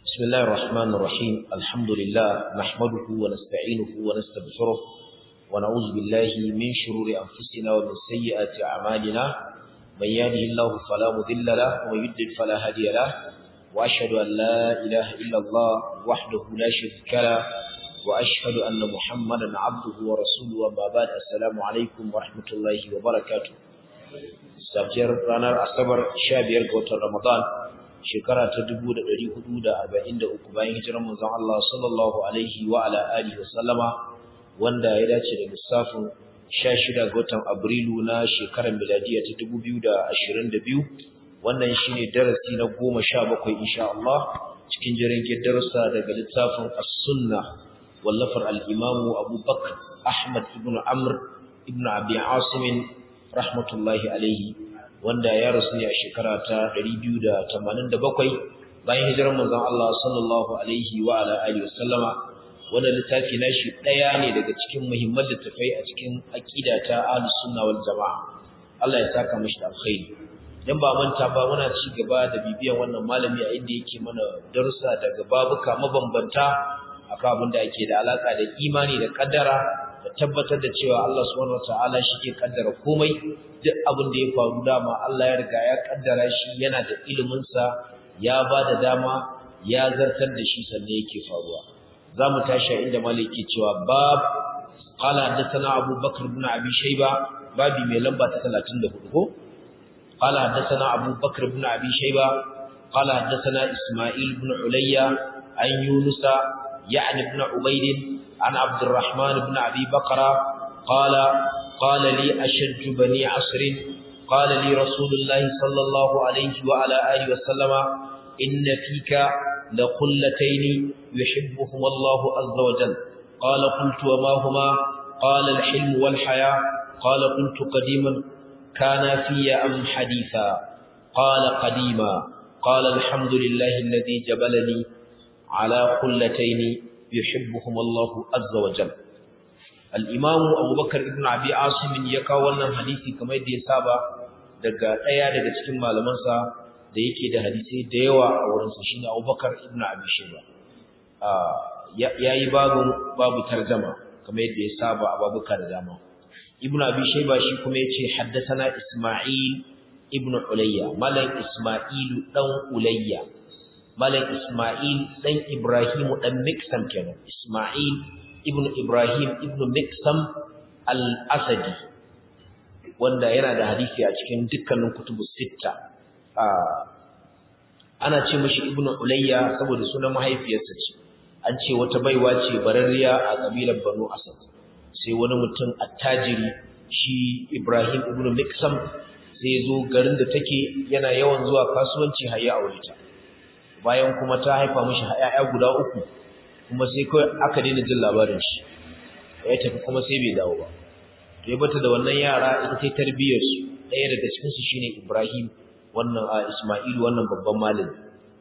بسم الله الرحمن الرحيم الحمد لله نحمده ونستعينه ونستغفره ونعوذ بالله من شرور أنفسنا ومن سيئات أعمالنا من يهده الله فلا مضل له ومن يضلل فلا هادي له وأشهد أن لا إله إلا الله وحده لا شريك له وأشهد أن محمدا عبده ورسوله وما بعد السلام عليكم ورحمة الله وبركاته safiyar ranar asabar 15 ga watan ramadan shekara ta 1443 bayan hijirar manzon Allah sallallahu alaihi wa ala alihi wasallama wanda ya dace da lissafin 16 ga watan abrilu na shekarar miladiya ta 2022 wannan shine darasi na 17 insha Allah cikin jirgin darussa daga littafin as-sunnah wallafar al-imam Abu Bakr Ahmad ibn Amr ibn Abi Asim rahmatullahi alaihi wanda ya rasu ne a shekara ta 287 bayan hijirar manzon Allah sallallahu alaihi wa ala alihi wasallama wannan littafi nashi daya ne daga cikin muhimman littafai a cikin aqida ta ahlus sunna wal jamaa Allah ya saka mishi alkhairi dan ba manta ba muna ci gaba da bibiyan wannan malami a inda yake mana darussa daga babuka mabambanta akan abin da ake da alaka da imani da kaddara da tabbatar da cewa Allah subhanahu wataala ke kaddara komai duk abin da ya faru dama Allah ya riga ya kaddara shi yana da ilimin sa ya ba da dama ya zartar da shi sannan yake faruwa zamu tashi inda maliki cewa bab qala hadathana Abu Bakr ibn Abi Shayba babi mai lamba ta 34 ko qala hadathana Abu Bakr ibn Abi Shayba qala hadathana Isma'il ibn Ulayya an Yunus يعني ابن عبيد عن عبد الرحمن بن أبي بكر قال قال لي أشج بني عصر قال لي رسول الله صلى الله عليه وعلى آله وسلم إن فيك لقلتين يحبهما الله عز وجل قال قلت وما هما قال الحلم والحياة قال قلت قديما كان في أم حديثا قال قديما قال الحمد لله الذي جبلني على قلتين يحبهم الله عز وجل الإمام أبو بكر ابن أبي عاصم يكاو wannan hadisi kamar yadda ya saba daga daya daga cikin malamansa da yake da hadisi da yawa a wurin sa shine Abu Bakar ibn Abi Shayba yayi babu babu tarjuma kamar yadda ya saba a babuka da dama Ibn Abi Shayba shi kuma yace haddathana Isma'il ibn Ulayya malam Isma'il dan Ulayya Malam Ismail dan Ibrahim dan Miksam kenan. Ismail ibn Ibrahim ibn Miksam al-Asadi wanda yana da hadisi a cikin dukkanin kutubu sitta. ana ce mishi ibn Ulayya saboda sunan mahaifiyarsa ce. An ce wata baiwa ce bararriya a kabilar Banu Asad. Sai wani mutum attajiri shi Ibrahim ibn Miksam sai zo garin da take yana yawan zuwa kasuwanci har ya aure ta. bayan kuma ta haifa mishi ƴaƴa guda uku kuma sai kai aka daina jin labarin shi ya tafi kuma sai bai dawo ba to ya bata da wannan yara ita ce tarbiyyar su ɗaya daga cikin su shine Ibrahim wannan a Isma'il wannan babban malami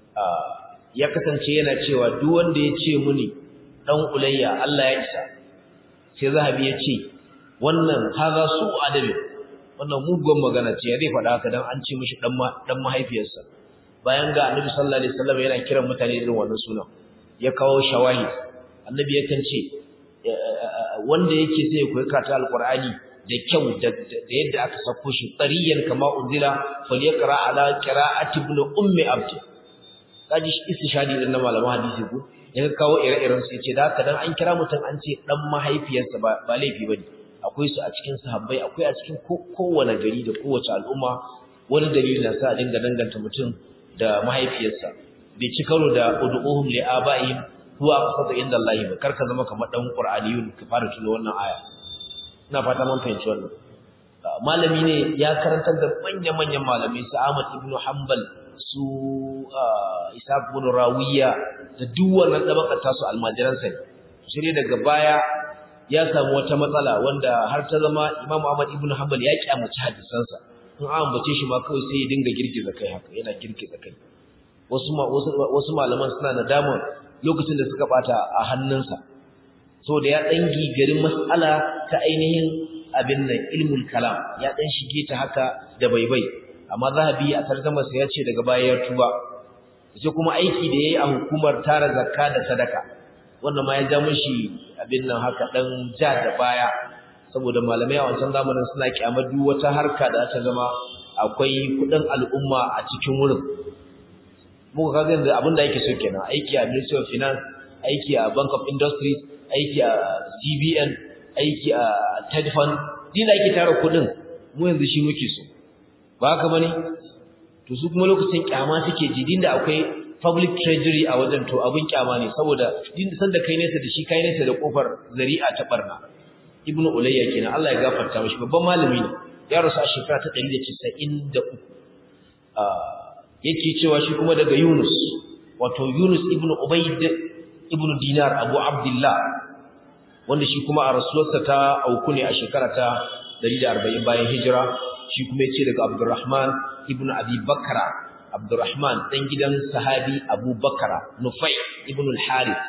ya kasance yana cewa duk wanda ya ce muni dan ulayya Allah ya isa sai zahabi ya ce wannan haza su adabi wannan mugun magana ce ya zai faɗa haka dan an ce mishi dan dan mahaifiyarsa bayan ga annabi sallallahu alaihi wasallam yana kiran mutane irin wannan sunan ya kawo shawahid annabi yakan ce wanda yake sai ya koyi karatu alqur'ani da kyau da yadda aka sako shi tsariyan kama unzila falyaqra ala qira'ati ibn ummi abd kaji istishadi din na malaman hadisi ko ya kawo ire-iren su yace da haka dan an kira mutum an ce dan mahaifiyarsa ba ba laifi bane akwai su a cikin sahabbai akwai a cikin kowane gari da kowace al'umma wani dalili na sa a dinga danganta mutum da mahaifiyarsa bai ci karo da ud'uhum li aba'ihim huwa aqsatu inda Allah ba karka zama kamar dan qur'aniyun ka fara tuno wannan aya ina fata mun fahimci wannan malami ne ya karantar da manyan manyan malamai su Ahmad ibn Hanbal su Ishaq ibn Rawiya da duk wannan dabakar tasu almajiransa ne sai daga baya ya samu wata matsala wanda har ta zama Imam Ahmad ibn Hanbal ya kyamaci hadisansa in an ambace shi ma kawai sai ya dinga girgiza kai haka yana girgiza kai wasu wasu malaman suna nadama lokacin da suka bata a hannunsa saboda ya dan gigarin mas'ala ta ainihin abin nan ilmul kalam ya dan shige ta haka da baibai amma zahabi a tarjuma sa ya ce daga baya ya tuba sai kuma aiki da yayi a hukumar tara zakka da sadaka wannan ma ya ja mishi abin nan haka dan ja da baya saboda malamai a wancan zamanin suna kyamar duk wata harka da ta zama akwai kudin al'umma a cikin wurin muka kaga yanzu abin da yake so kenan aiki a Ministry of Finance aiki a Bank of Industries aiki a CBN aiki a TED Fund dina yake tara kudin mu yanzu shi muke so ba haka bane to su kuma lokacin kyama suke ji din da akwai public treasury a wajen to abin kyama ne saboda din san da kai nesa da shi kai nesa da kofar zari'a ta barna ibnu ulayya kenan Allah ya gafarta mishi babban malami ne ya rasu a shekara ta 193 yake cewa shi kuma daga Yunus wato Yunus ibnu Ubayd ibnu Dinar Abu Abdullah wanda shi kuma a rasuwarsa ta auku ne a shekara ta 140 bayan hijira shi kuma yace daga Abdurrahman ibnu Abi Bakra Abdurrahman dan gidan sahabi Abu Bakra Nufai ibnu al-Harith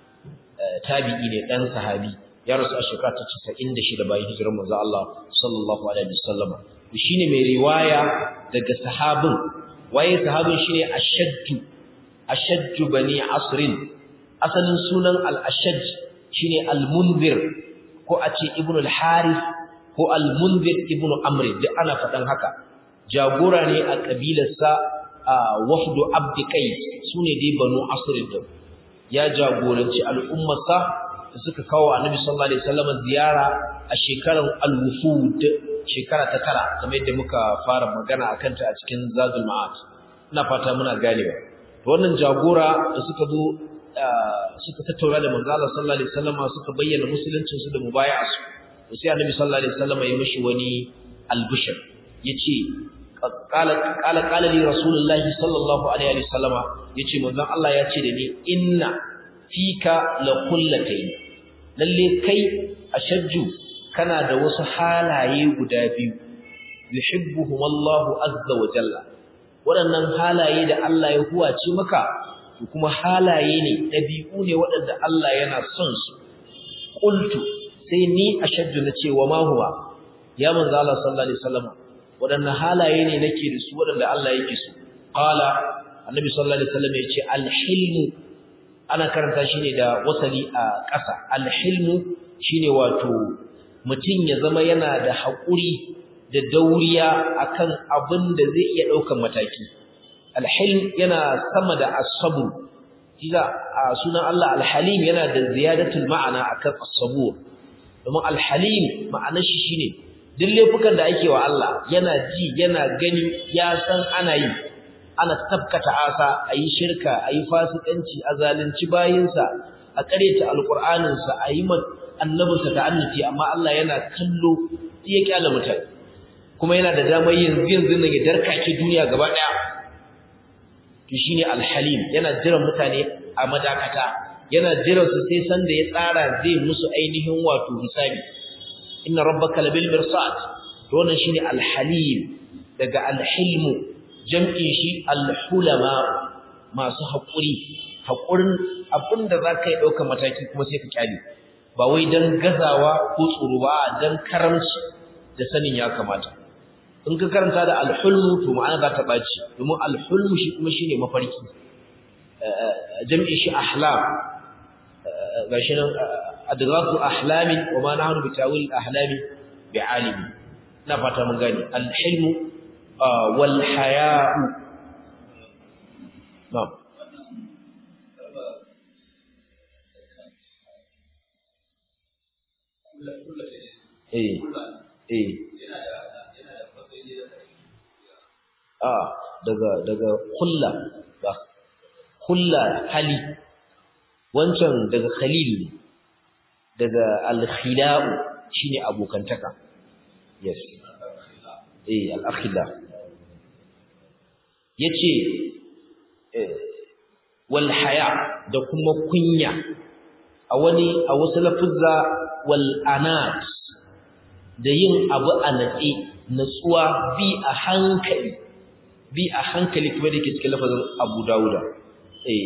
tabi'i ne dan sahabi ya rasu a shekara ta 96 bayan hijirar manzo Allah sallallahu alaihi wasallam shine mai riwaya daga sahabin waye sahabin shine ashaddu ashaddu bani asrin asalin sunan al-ashaj shine al-munzir ko a ce ibnu al-harith ko al-munzir ibnu amr duk ana fadan haka jagora ne a kabilarsa wafdu abdi qais sune dai banu asrin din ya jagoranci al'ummarsa da suka kawo annabi sallallahu alaihi wasallam ziyara a shekarar al-wufud shekara ta tara kamar yadda muka fara magana akan ta a cikin zadul ma'ad ina fata muna ganewa to wannan jagora da suka zo suka tattauna da manzo Allah sallallahu alaihi wasallam suka bayyana musuluncin su da mubaya'a su to sai annabi sallallahu alaihi wasallam ya mishi wani albishir yace qala qala qala li rasulullahi sallallahu alaihi wasallam yace manzo Allah ya ce da ni inna fika la kullatayn lalle kai ashajju kana da wasu halaye guda biyu yuhibbuhum Allah azza wa jalla waɗannan halaye da Allah ya huwace maka to kuma halaye ne dabi'u ne waɗanda Allah yana son su qultu sai ni ashajju na ce wa ma huwa ya manzo Allah sallallahu alaihi wasallam waɗannan halaye ne nake da su waɗanda Allah yake so qala annabi sallallahu alaihi wasallam ya ce al-hilmu ana karanta shi ne da wasali a ƙasa alhilmu shine wato mutum ya zama yana da haƙuri da dauriya akan abin da zai iya ɗaukan mataki alhilm yana sama da asabu kiga a sunan Allah alhalim yana da ziyadatul ma'ana akan asabur domin alhalim ma'anar shi shine duk laifukan da ake wa Allah yana ji yana gani ya san ana yi ana tabkata asa ayi shirka ayi fasikanci a zalunci bayinsa a kareta alqur'aninsa ayi annabinsa ta'annuti amma Allah yana kallo ya kyala mutane kuma yana da damar yanzu yanzu nan ya darkake duniya gaba daya to shine alhalim yana jiran mutane a madakata yana jiran su sai san da ya tsara zai musu ainihin wato hisabi inna rabbaka labil mirsad to wannan shine alhalim daga alhilmu jam'in shi alhulama masu haƙuri haƙurin abinda za ka yi ɗaukar mataki kuma sai ka kyale ba wai don gazawa ko tsoro ba don karamci da sanin ya kamata in ka karanta da alhulmu to ma'ana za ta ɓaci domin alhulmu shi kuma shine mafarki jam'in shi ahlam gashi nan adghasu ahlamin wa ma nahnu bi tawil ahlami bi alimi ina fata mun gane alhilmu wal haya'u na'am eh eh a daga daga kulla ba kulla hali wancan daga khalil ne daga al-khila'u shine abokantaka yes eh al-akhila yace wal haya da kuma kunya a wani a wasu lafuzza wal anat da yin abu a natsi natsuwa bi a hankali bi a hankali kuma da ke cikin lafazin Abu Dawuda eh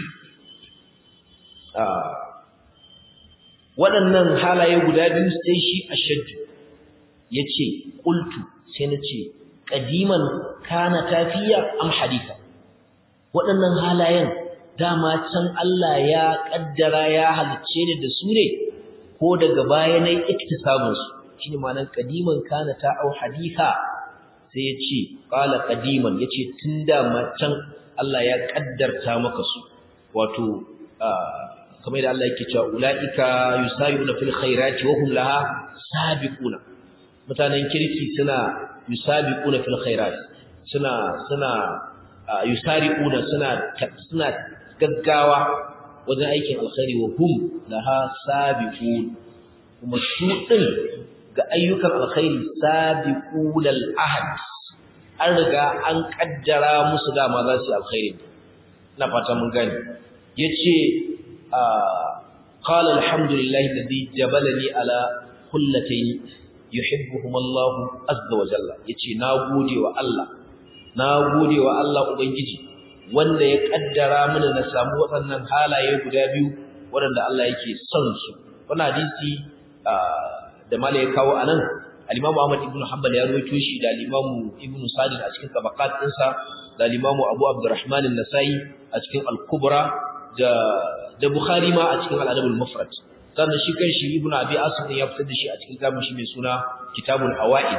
waɗannan halaye guda biyu sai shi ashaddu yace qultu sai nace qadiman kana tafiya am haditha waɗannan halayen dama can Allah ya kaddara ya halicce ni da su ne ko daga baya nayi iktisabun su shine ma'anar qadiman kana ta au haditha sai ya ce qala qadiman yace tun dama can Allah ya kaddarta maka su wato kamar da Allah yake cewa ulaika yusari'una fil khairati wa hum laha sabiquna mutanen kirki suna yusabiquna fil khairat suna suna yusari'una suna suna gaggawa wajen aikin alkhairi wa hum laha sabiqun kuma su din ga ayyukan alkhairi sabiqul ahad an riga an kaddara musu dama za su alkhairi ina fata mun gani yace qala alhamdulillahi alladhi jabalani ala kullatayn yuhibbuhum Allah azza wa jalla yace na gode wa Allah na gode wa Allah ubangiji wanda ya kaddara mini na samu waɗannan halaye guda biyu waɗanda Allah yake son su wannan hadisi da mala ya kawo anan al-Imam Ahmad ibn Hanbal ya rawaito shi da al-Imam Ibn Sa'd a cikin tabaqat ɗinsa da al-Imam Abu Abdurrahman an-Nasa'i a cikin al-Kubra da da Bukhari ma a cikin al-Adab al-Mufrad sannan shi kan shi Ibn Abi Asim ya fitar da shi a cikin kitabun shi mai suna Kitabul Hawaid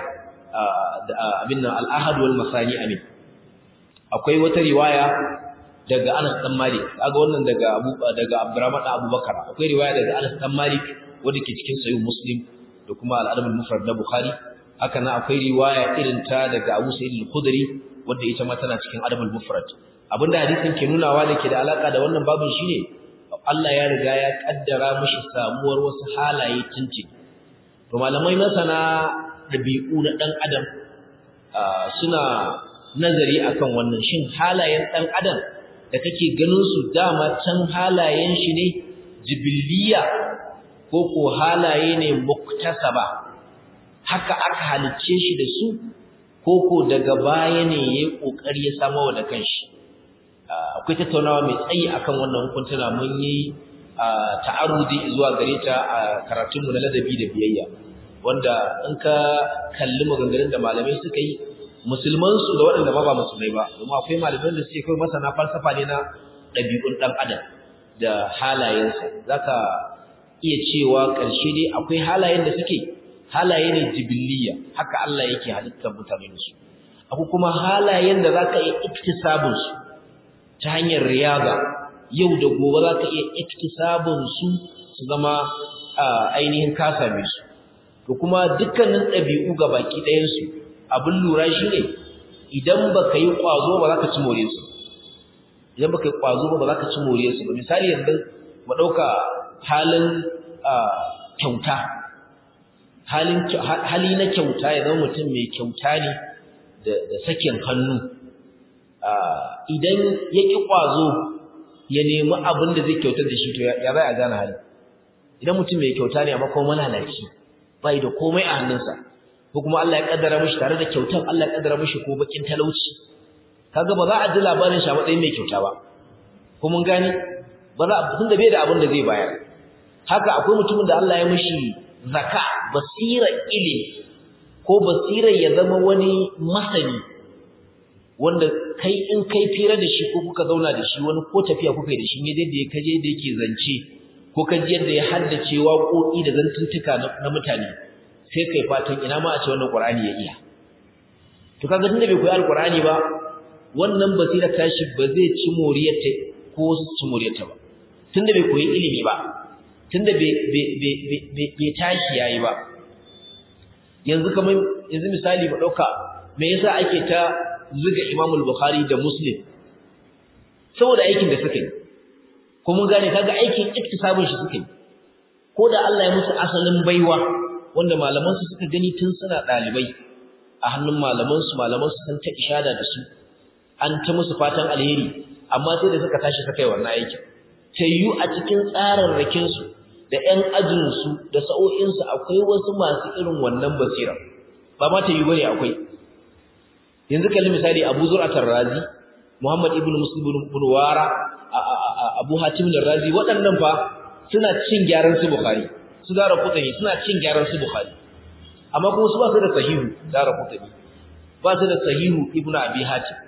abin nan al-Ahad wal Masani amin akwai wata riwaya daga Anas dan Malik kaga wannan daga Abu daga Abdurrahman da Abubakar akwai riwaya daga Anas dan Malik wanda ke cikin Sahih Muslim da kuma al-Adab al-Mufrad na Bukhari haka nan akwai riwaya irin ta daga Abu Sa'id al-Khudri wanda ita ma tana cikin Adab al-Mufrad abinda hadisin ke nunawa da ke da alaka da wannan babin shine Allah ya riga ya kaddara mishi samuwar wasu halaye tunci to malamai masana dabi'u na dan adam suna nazari akan wannan shin halayen dan adam da kake ganin su dama can halayen shi ne jibiliya ko ko halaye ne muktasaba haka aka halicce shi da su ko ko daga baya ne yayi kokari ya samu da kanshi akwai tattaunawa mai tsayi akan wannan hukuntuna mun yi ta'arudi zuwa gare ta a karatunmu na ladabi da biyayya wanda in ka kalli maganganun da malamai suka yi musulmansu da waɗanda ba ba musulmai ba domin akwai malaman da suke kawai masana falsafa ne na ɗabi'un ɗan adam da halayensa za ka iya cewa ƙarshe dai akwai halayen da suke halaye ne jibiliya haka Allah yake halittar mutane da su akwai kuma halayen da za ka iya iktisabinsu ta hanyar riyaza yau da gobe za ka iya iktisabinsu su zama ainihin ka same su to kuma dukkanin ɗabi'u ga baki ɗayansu abin lura shi ne idan ba ka yi ƙwazo ba za ka ci more su idan ba ka yi ƙwazo ba za ka ci more su ba misali yanzu mu ɗauka halin kyauta hali na kyauta ya zama mutum mai kyauta ne da sakin hannu idan ya ƙi ƙwazo ya nemi abin da zai kyautar da shi to ya zai a gane hali idan mutum mai kyauta ne amma kuma malalaci bai da komai a hannunsa ko kuma Allah ya kaddara mishi tare da kyautar Allah ya kaddara mishi ko bakin talauci kaga ba za a ji labarin shi a matsayin mai kyauta ba ko mun gane ba za a tunda bai da abin da zai bayar haka akwai mutumin da Allah ya mishi zaka basira ilimi ko basira ya zama wani masani wanda kai in kai fira da shi ko kuka zauna da shi wani ko tafiya kuka yi da shi ne da ya kaje da yake zance ko kaji yadda ya haddace waƙoƙi da zantuntuka na mutane sai kai fatan ina ma a ce wannan Qur'ani ya iya to kaga tunda bai koyi alqur'ani ba wannan basira tashi ba zai ci moriyarta ko su ci moriyarta ba tunda bai koyi ilimi ba tunda bai bai tashi yayi ba yanzu kamar yanzu misali mu dauka me yasa ake ta zuga Imam al-Bukhari da Muslim saboda aikin da suka yi ko mun gane kaga aikin iktisabin shi suka yi ko da Allah ya musu asalin baiwa wanda malaman su suka gani tun suna dalibai a hannun malaman su malaman su san ta ishada da su an ta musu fatan alheri amma sai da suka tashi suka yi wannan aikin tayyu a cikin tsararrakin su da ƴan ajin su da sa'o'in su akwai wasu masu irin wannan basira ba ma tayyu bane akwai yanzu kalli misali Abu Zur'at razi Muhammad ibn Muslim ibn Wara Abu Hatim razi waɗannan fa suna cin gyaran su Bukhari su dara kutani suna cin gyaran su Bukhari amma kuma su ba su da sahihu dara kutani ba su da sahihu Ibn Abi Hatim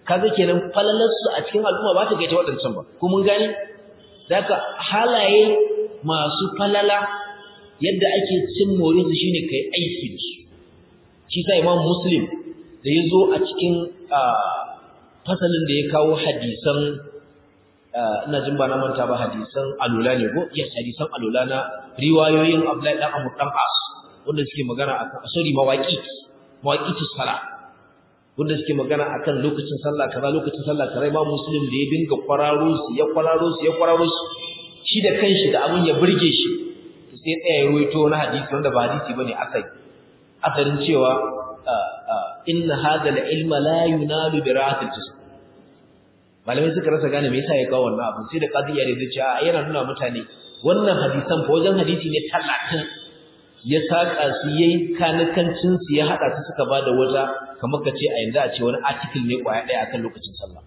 kaga kenan falalar su a cikin al'umma ba ta gaita waɗancan ba ko mun gane zaka halaye masu falala yadda ake cin more su shine kai aiki da su shi sa imam muslim da ya zo a cikin fasalin da ya kawo hadisan ina jin ba na manta ba hadisan alula ne ko yes hadisan alula na riwayoyin Abdullahi dan Amr dan As wanda suke magana akan sorry mawaqi mawaqiti sala wanda suke magana akan lokacin sallah kaza lokacin sallah kaza Imam Muslim da ya dinga kwararo su ya kwararo su ya kwararo su shi da kanshi da abun ya burge shi to sai tsaya ya ruwaito wani hadisi wanda ba hadisi bane asali asalin cewa inna hadha al-ilma la yunalu bi ra'atil jism malamai suka rasa gane me yasa ya kawo wannan abu sai da qadiya da zai ce a yana nuna mutane wannan hadisan fa wajen hadisi ne 30 ya saka su yayi kanakancin su ya hada su suka bada wata kamar ka ce a yanzu a ce wani article ne kwaya daya akan lokacin sallah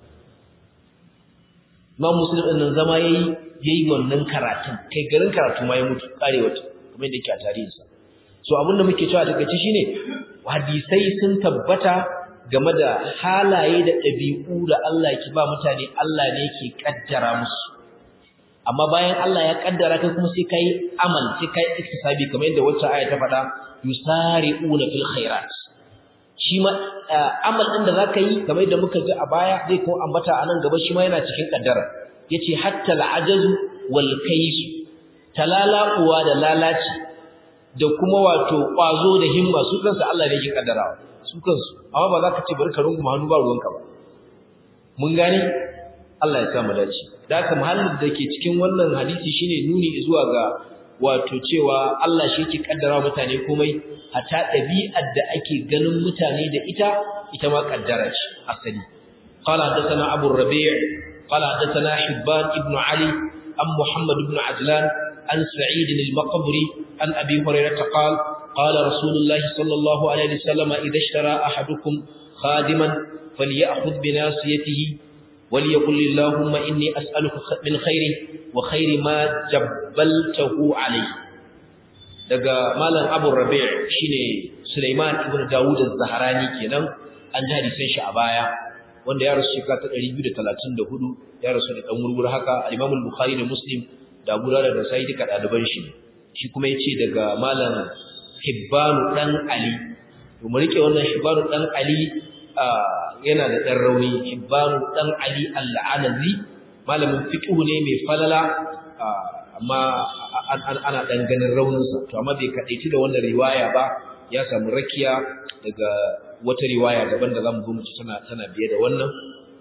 Imam Muslim din nan zama yayi yayi wannan karatun kai garin karatu ma ya mutu kare wata kamar yadda yake a tarihinsa so abin da muke cewa daga ci shine hadisai sun tabbata game da halaye da ɗabi'u da Allah ke ba mutane Allah ne ke kaddara musu amma bayan Allah ya kaddara kai kuma sai kai amal sai kai iktisabi kamar yadda wacce aya ta faɗa yusari'una fil khairat shi ma amal din da zaka yi kamar yadda muka ji a baya zai ko ambata a nan gaba shi ma yana cikin kaddara yace hatta al'ajazu wal kaysu talala uwa da lalaci da kuma wato kwazo da himma su kansu Allah ne yake kaddarawa su kansu amma ba za ka ce bari ka runguma hannu ba ruwanka ba mun gane Allah ya sa mu dace da haka mahallin da ke cikin wannan hadisi shine nuni zuwa ga wato cewa Allah shi yake kaddara mutane komai hatta ɗabi'ar da ake ganin mutane da ita ita ma kaddara ce asali qala hadathana abu rabi' qala hadathana hibban ibn ali am muhammad ibn ajlan an sa'id al-maqburi an abi hurairah qala qala rasulullah sallallahu alaihi wasallam idha ishtara ahadukum khadiman falyakhudh bi nasiyatihi وليقل اللهم إني أسألك من خير وخير ما جبلته عليه daga malam Abu Rabi' shine Sulaiman ibn Dawud az-Zahrani kenan an ji hadisin shi a baya wanda ya rasu shekara ta 234 ya rasu da dan wurwur haka al-Imam al-Bukhari da Muslim da Abu Dawud da Sa'id duka daliban shi shi kuma yace daga malam Hibban dan Ali to mu rike wannan Hibban dan Ali yana da ɗan rauni Hibbanu ɗan Ali al-Anazi malamin fiqh ne mai falala amma ana ɗan ganin rauninsa to amma bai kadaici da wannan riwaya ba ya samu rakiya daga wata riwaya daban da zamu zo mu ci tana tana biye da wannan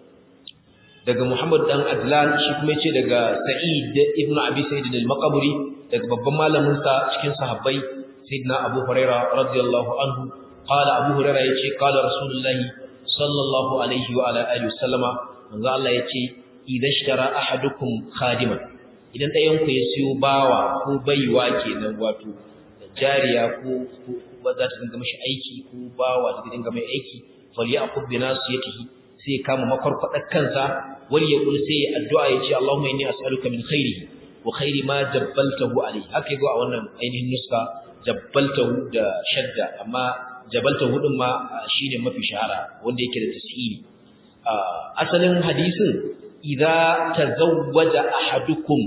daga Muhammad dan Adlan shi kuma yace daga Sa'id ibn Abi Sa'id al-Maqburi daga babban malamin sa cikin sahabbai Sayyidina Abu Hurairah radiyallahu anhu qala Abu Hurairah yace qala Rasulullahi sallallahu alaihi wa ala alihi wasallama manzo Allah yace idan shara ahadukum khadiman idan ɗayan ku ya siyo bawa ko baiwa kenan wato jariya ko ba za ta dinga mishi aiki ko bawa ta dinga mai aiki falyakub bi nasiyatihi sai kama makwarkwadar kansa wal yaqul sai addu'a yace Allahumma inni as'aluka min khairihi wa khairi ma jabbaltahu alayhi haka yago a wannan ainihin nuska jabbaltahu da shadda amma jabaltahu din ma shine mafi shahara wanda yake da tasiri asalin hadisin idza tazawwaja ahadukum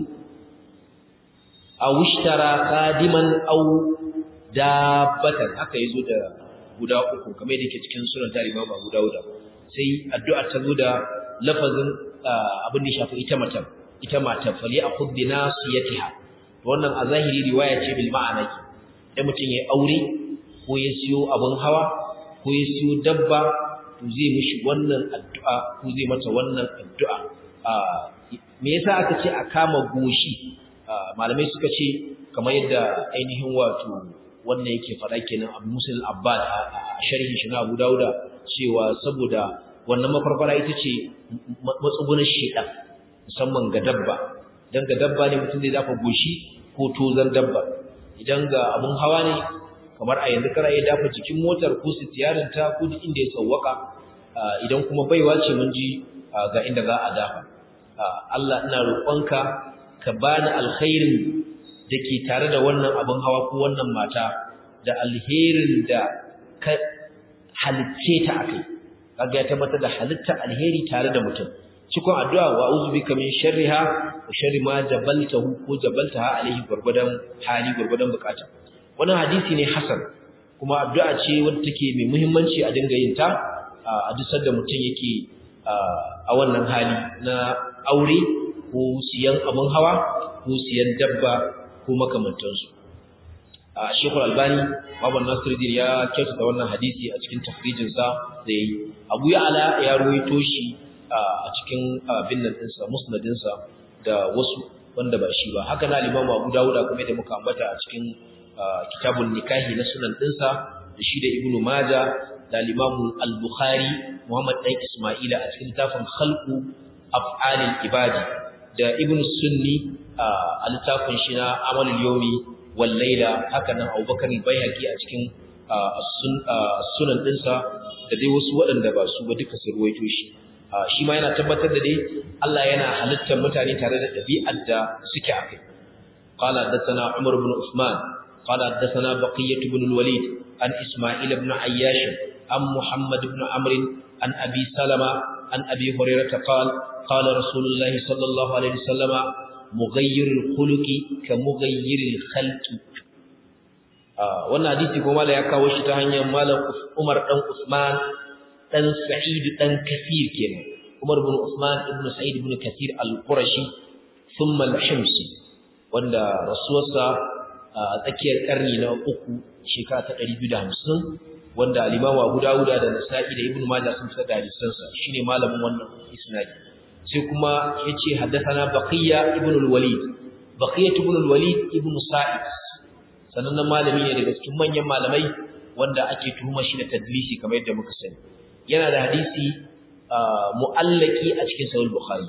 aw ishtara qadiman aw dabbatan haka yazo da guda uku kamar yadda yake cikin sunan tarihi Imam Abu Dawud sai addu'a ta zo da lafazin abin da shafi ita matan ita matan fali akhud bi nasiyatiha wannan a zahiri riwaya ce bil ma'ana ki da mutum ya aure ko ya siyo abin hawa ko ya siyo dabba to zai mishi wannan addu'a ko zai mata wannan addu'a me yasa aka ce a kama goshi malamai suka ce kamar yadda ainihin wato wannan yake faɗa kenan Abu Musa al-Abbad a sharhin shi na Abu Dawuda cewa saboda wannan mafarfara ita ce matsugunan shedan musamman ga dabba dan ga dabba ne mutum zai dafa goshi ko tozan dabba idan ga abun hawa ne kamar a yanzu kana iya dafa jikin motar ko sitiyarin ta ko duk inda ya sawwaka idan kuma baiwa ce mun ji ga inda za a dafa Allah ina roƙonka ka bani alkhairin da ke tare da wannan abin hawa ko wannan mata da alherin da ka halicce ta a kai kaga ya tabbatar da halitta alheri tare da mutum cikon addu'a wa a'udhu bika min sharriha wa sharri ma jabaltahu ko jabaltaha alaihi gurgudan hali gurgudan bukata wannan hadisi ne hasan kuma addu'a ce wadda take mai muhimmanci a dinga yin ta a duk sanda mutum yake a wannan hali na aure ko siyan abin hawa ko siyan dabba ko makamantansu a shekul albani baban nasiruddin ya kyautata wannan hadisi a cikin tafrijinsa da ya yi abu ya ala ya ruwaito shi a cikin abin nan ɗinsa musnadinsa da wasu wanda ba shi ba haka na limamu abu dawuda kuma da muka ambata a cikin kitabun nikahi na sunan ɗinsa da shi da ibnu maja da limamu al-bukhari muhammad ɗan isma'ila a cikin littafin khalqu af'alil ibadi da ibnu sunni a littafin shi na amalul yawmi wal layla haka nan abubakar al-baihaqi a cikin sunan ɗinsa da dai wasu waɗanda ba su ba duka su ruwaito shi shi ma yana tabbatar da dai Allah yana halittar mutane tare da ɗabi'ar da suke a kai قال حدثنا عمر بن عثمان قال حدثنا بقية بن الوليد عن إسماعيل بن عياش عن محمد بن عمرو عن أبي سلمة عن أبي هريرة قال قال رسول الله صلى الله عليه وسلم مغير الخلق كمغير الخلق wannan hadisi kuma da ya kawo shi ta hanyar malam Umar dan Usman dan Sa'id dan Kathir kenan Umar ibn Usman ibn Sa'id ibn Kathir al-Qurashi thumma al-Himsi wanda rasuwarsa a tsakiyar karni na uku shekara ta 250 wanda al-Imam Abu Dawud da Nasa'i da Ibn Majah sun fitar da hadisansa shine malamin wannan isnadi sai kuma yace haddathana Baqiya ibn al-Walid Baqiya ibn al-Walid ibn Sa'id sanannen malami ne daga cikin manyan malamai wanda ake tuhuma shi da tadlisi kamar yadda muka sani yana da hadisi mu'allaki a cikin sahih bukhari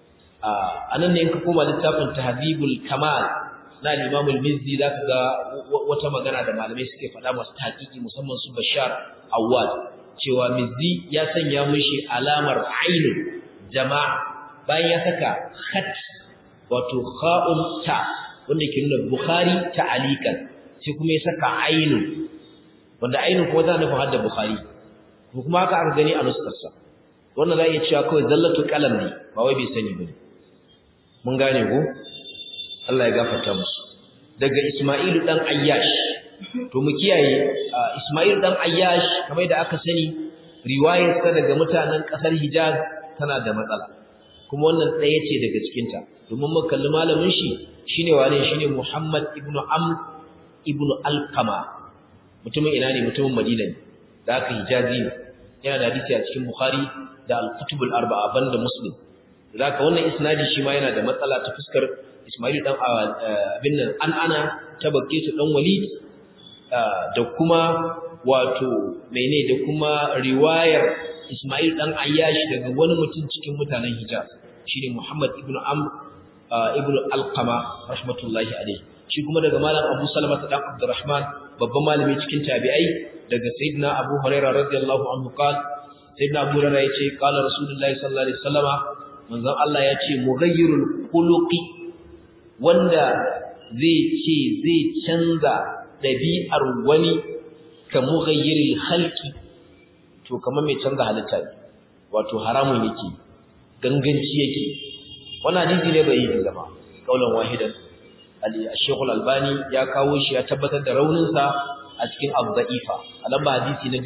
anan ne in ka koma littafin tahdhibul kamal na al-imam al-mizzi zaka ga wata magana da malamai suke faɗa masu tahqiqi musamman su bashar awwad cewa mizzi ya sanya mishi alamar ainun jama'a bayan ya saka khat wato kha'un ta wanda ke nuna bukhari ta'alikan sai kuma ya saka ainun wanda ainun kuma tana nufin hadda bukhari ko kuma haka aka gani a nuskarsa wannan za a iya cewa kawai zallatu kalam ne ba wai bai sani ba mun gane ko Allah ya gafarta musu daga Isma'ilu dan Ayyash to mu kiyaye Isma'ilu dan Ayyash kamar da aka sani riwayarsa daga mutanen kasar Hijaz tana da matsala kuma wannan ɗaya ce daga cikinta domin mun kalli malamin shi shine wane shine Muhammad ibn Amr ibn Alqama mutumin ina ne mutumin Madina ne da aka Hijazi ne yana da hadisi a cikin Bukhari da Al-Kutub al-Arba'a banda Muslim da aka wannan isnadi shi ma yana da matsala ta fuskar Ismail dan abin nan an ana ta bakke su dan Walid da kuma wato mene da kuma riwayar Ismail dan Ayyash daga wani mutum cikin mutanen Hijaz shine Muhammad ibn Amr ibn Alqama rahmatullahi alayhi shi kuma daga malam Abu Salama dan Abdurrahman babban malami cikin tabi'ai daga sayyidina Abu Hurairah radiyallahu anhu qala sayyidina Abu Hurairah yace qala Rasulullahi sallallahu alaihi wasallama manzon Allah yace mughayyirul khuluqi wanda zai ce zai canza dabi'ar wani ka mughayyiril khalqi to kamar mai canza halitta ne wato haramun yake ganganci yake wannan hadisi ne bai yi zama kaulan wahidan al-Sheikh al-Albani ya kawo shi ya tabbatar da raunin sa a cikin Abu-Da'ifa a lamba hadisi na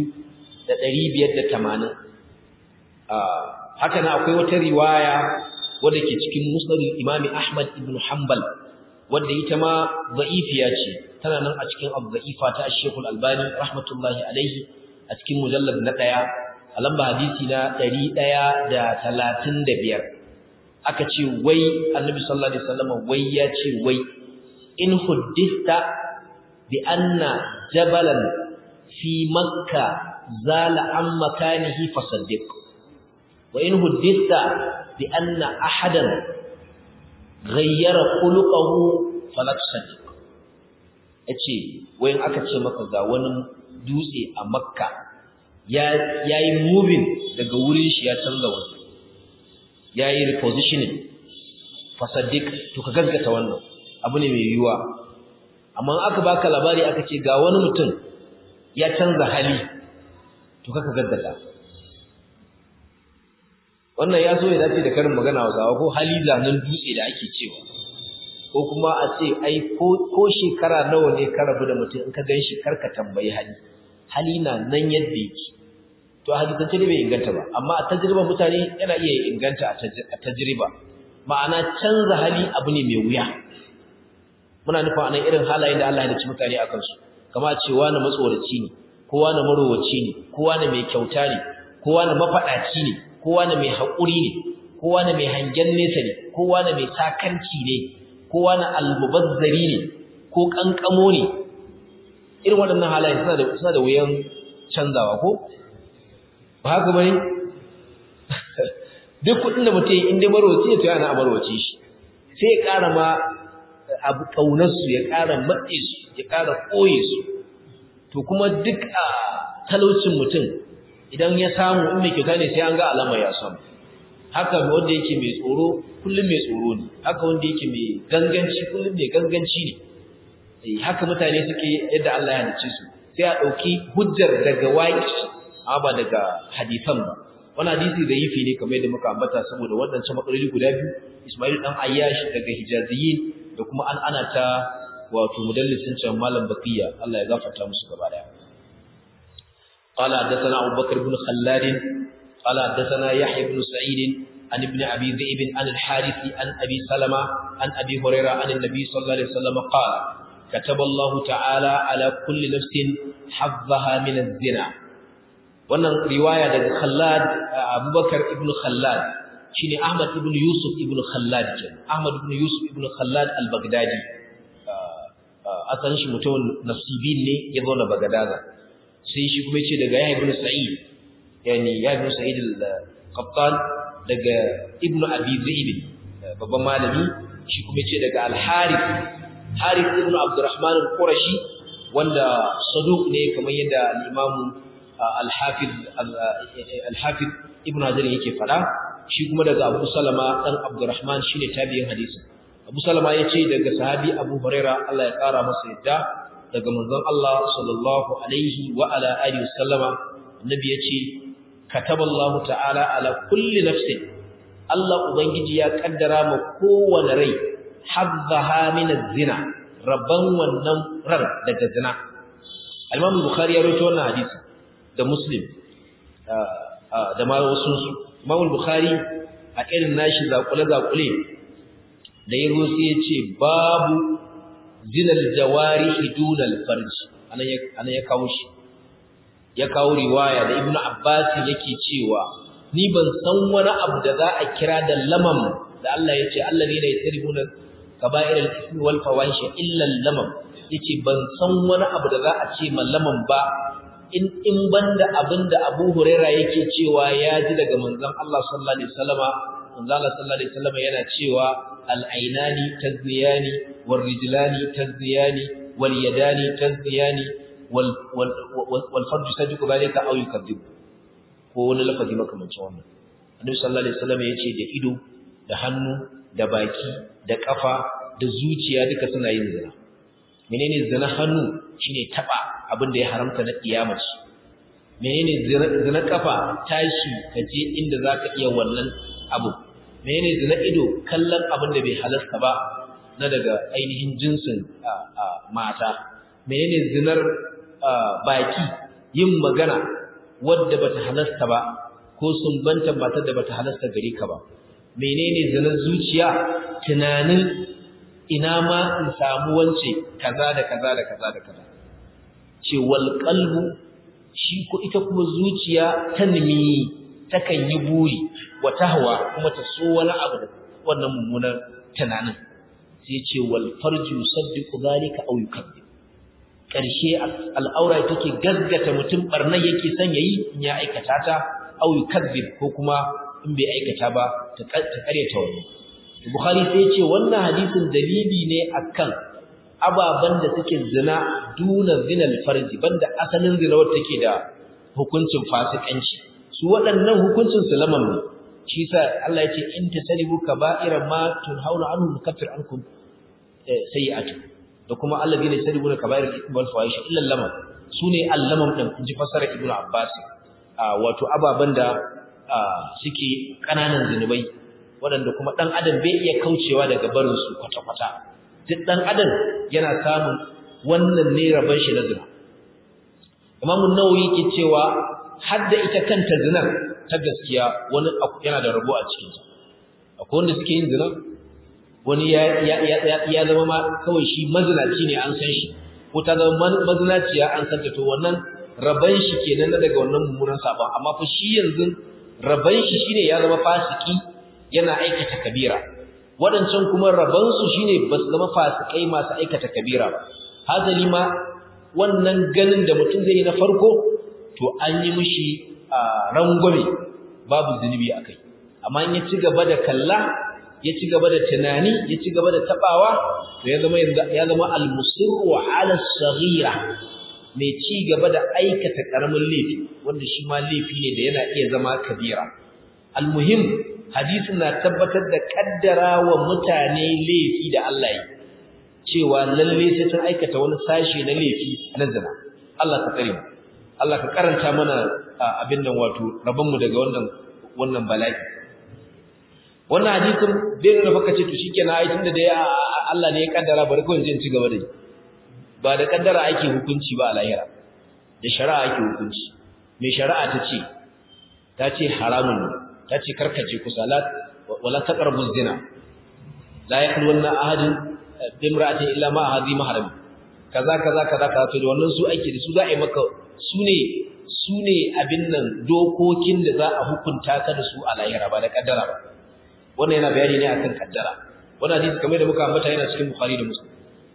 2580 ah haka na akwai wata riwaya wadda ke cikin Musnad al-Imam Ahmad ibn Hanbal wadda ita ma da'ifiya ce tana nan a cikin Abu-Da'ifa ta Sheikh al-Albani rahmatullahi alaihi a cikin mujallad na ɗaya a lamba hadisi na ɗari ɗaya da talatin da biyar aka ce wai annabi sallallahu alaihi wasallam wai ya ce wai in huddista bi anna jabalan fi makka zala an makanihi fasaddiq wa in huddista bi anna ahadan ghayyara khuluquhu fala tusaddiq yace wai in aka ce maka ga wani dutse a makka ya yi moving daga wurin shi ya canza wani ya yi repositioning fasaddik to ka gaggata wannan abu ne mai yiwuwa amma aka baka labari aka ce ga wani mutum ya canza hali to ka gaggata wannan ya so ya dace da karin magana wa ko hali zanen dutse da ake cewa ko kuma a ce ai ko shekara nawa ne ka rabu da mutum in ka gan shi karka tambayi hali hali na nan yadda yake to a hadisance ne bai inganta ba amma a tajriba mutane yana iya inganta a tajriba ma'ana canza hali abu ne mai wuya muna nufin anan irin halayen da Allah ya dace mutane akan su kama cewa na matsoraci ne kowa na marowaci ne kowa na mai kyauta ne kowa na mafadaci ne kowa na mai haƙuri ne kowa na mai hangen nesa ne kowa na mai sakanci ne kowa na almubazzari ne ko kankamo ne irin waɗannan halayen suna da suna da wuyan canzawa ko ba haka bane duk kuɗin da mutum in dai marwaci ne to yana amarwaci shi sai ya ƙara ma abu kaunar su ya ƙara matse su ya ƙara koye su to kuma duk a talaucin mutum idan ya samu in mai kyauta ne sai an ga alama ya samu haka wanda yake mai tsoro kullum mai tsoro ne haka wanda yake mai ganganci kullum mai ganganci ne haka mutane suke yadda Allah ya halice su sai a ɗauki hujjar daga waƙi amma ba daga hadisan ba wani hadisi da yifi ne kamar yadda muka ambata saboda waɗancan matsaloli guda biyu Ismail dan Ayyash daga Hijaziyin da kuma an ana ta wato mudallisin can malam Baqiya Allah ya gafarta musu gaba daya قال حدثنا أبو بكر بن خلاد قال حدثنا يحيى بن سعيد عن ابن أبي ذئب عن الحارث عن أبي سلمة عن أبي هريرة عن النبي صلى الله عليه وسلم قال كتب الله تعالى على كل نفس حظها من الزنا wannan riwaya daga Khallad Abubakar ibn Khallad shine Ahmad ibn Yusuf ibn Khallad kenan Ahmad ibn Yusuf ibn Khallad al-Baghdadi asalin shi mutum nasibin ne ya zo na Baghdada sai shi kuma yace daga Yahya ibn Sa'id yani Yahya ibn Sa'id al-Qattan daga Ibn Abi Zaid babban malami shi kuma yace daga Al-Harith Harith ibn Abdurrahman al-Qurashi wanda saduq ne kamar yadda al-Imam al-Hafiz al-Hafiz Ibn Hajar yake fada shi kuma daga Abu Salama dan Abdurrahman shine tabi'in hadisin Abu Salama yace daga sahabi Abu Huraira Allah ya kara masa yadda daga manzon Allah sallallahu alaihi wa ala alihi wasallama annabi yace kataballahu ta'ala ala kulli nafsin Allah ubangiji ya kaddara ma kowane rai hazzaha min az-zina rabban wannan ran daga zina Al-Imam Bukhari ya rawaito wannan hadisi da Muslim da ma wasu su Imam Bukhari a irin nashi zakule zakule da ya rusu yace babu zinal jawarihi dunal farji anan ya anan ya kawo shi ya kawo riwaya da Ibn Abbas yake cewa ni ban san wani abu da za a kira da lamam da Allah yace alladheena yasrifuna kaba'ir al-ithmi wal fawahish illa al-lamam yace ban san wani abu da za a ce mallaman ba in in banda abinda Abu Huraira yake cewa ya ji daga manzon Allah sallallahu alaihi wasallama manzon Allah sallallahu alaihi wasallama yana cewa al-ainani tazniyani wal rijlani tazniyani wal yadani tazniyani wal wal wal farju sadiqu zalika aw yukadzib ko wani lafazi makamancin wannan Annabi sallallahu alaihi wasallama yace da ido da hannu da baki da kafa da zuciya duka suna yin zina menene zina hannu shine taba abin da ya haramta na kiyamaci menene zina kafa tashi kaje inda zaka iya wannan abu menene zina ido kallon abin da bai halasta ba na daga ainihin jinsin mata menene zinar baki yin magana wadda bata halasta ba ko sumbanta matar da bata halasta gare ka ba menene zinar zuciya tunanin ina ma in samu wance kaza da kaza da kaza da kaza ce wal qalbu shi ko ita kuma zuciya tanmi takan yi buri wa tahwa kuma ta so wani abu da wannan mummunan tunanin sai ce wal farju saddiqu zalika aw yukadzib karshe al'aura take gaggata mutum barnan yake son yayi in ya aikata ta aw yukadzib ko kuma in bai aikata ba ta karyata wani Bukhari sai ya ce wannan hadisin dalili ne akan ababan da suke zina duna zinal farji banda asalin zina wacce take da hukuncin fasikanci su waɗannan hukuncin su lamam ne shi sa Allah ya ce in tasalibu kaba'ira ma tunhauna anhu nukaffir ankum sayi'atu da kuma alladhina yasalibu kaba'ira al-ithmi wal fawahish illa lamam sune al-lamam din inji fasara ibnu abbas wato ababan da suke ƙananan zunubai waɗanda kuma ɗan adam bai iya kaucewa daga barinsu kwata-kwata duk ɗan adam yana samun wannan ne rabon shi na zina imamun nawawi ke cewa hadda ita kanta zinar ta gaskiya wani yana da rabo a cikinta akwai wanda suke yin zina wani ya zama ma kawai shi mazinaci ne an san shi ko ta zama mazinaciya an san ta to wannan raban shi kenan na daga wannan mummunan sabon amma fa shi yanzu raban shi shine ya zama fasiki yana aikata kabira wadancan kuma raban su shine ba su zama fasikai masu aikata kabira ba hazali ma wannan ganin da mutum zai yi na farko to an yi mishi rangwame babu zunubi akai amma in ya ci gaba da kalla ya ci gaba da tunani ya ci gaba da tabawa to ya zama ya zama al-musirru ala saghira mai ci gaba da aikata karamin laifi wanda shi ma laifi ne da yana iya zama kabira almuhim hadisin na tabbatar da kaddara wa mutane laifi da Allah yi cewa lalle sai sun aikata wani sashe na laifi na zina Allah ka tsare mu Allah ka karanta mana abin nan wato rabon mu daga wannan wannan bala'i wannan hadisin bai nuna baka ce to shikenan ai tunda dai Allah ne ya kaddara bari ko in ci gaba da yi ba da kaddara ake hukunci ba a lahira da shari'a ake hukunci mai shari'a ta ce ta ce haramun ta ce karkace kusa wala taqrabu zina la yakhluwanna ahadun bimra'atin illa ma hadhi mahram kaza kaza kaza kaza to da wannan su ake da su za a yi maka su ne su ne abin nan dokokin da za a hukunta ka da su a lahira ba da kaddara ba wannan yana bayani ne akan kaddara wannan hadisi kamar da muka ambata yana cikin bukhari da muslim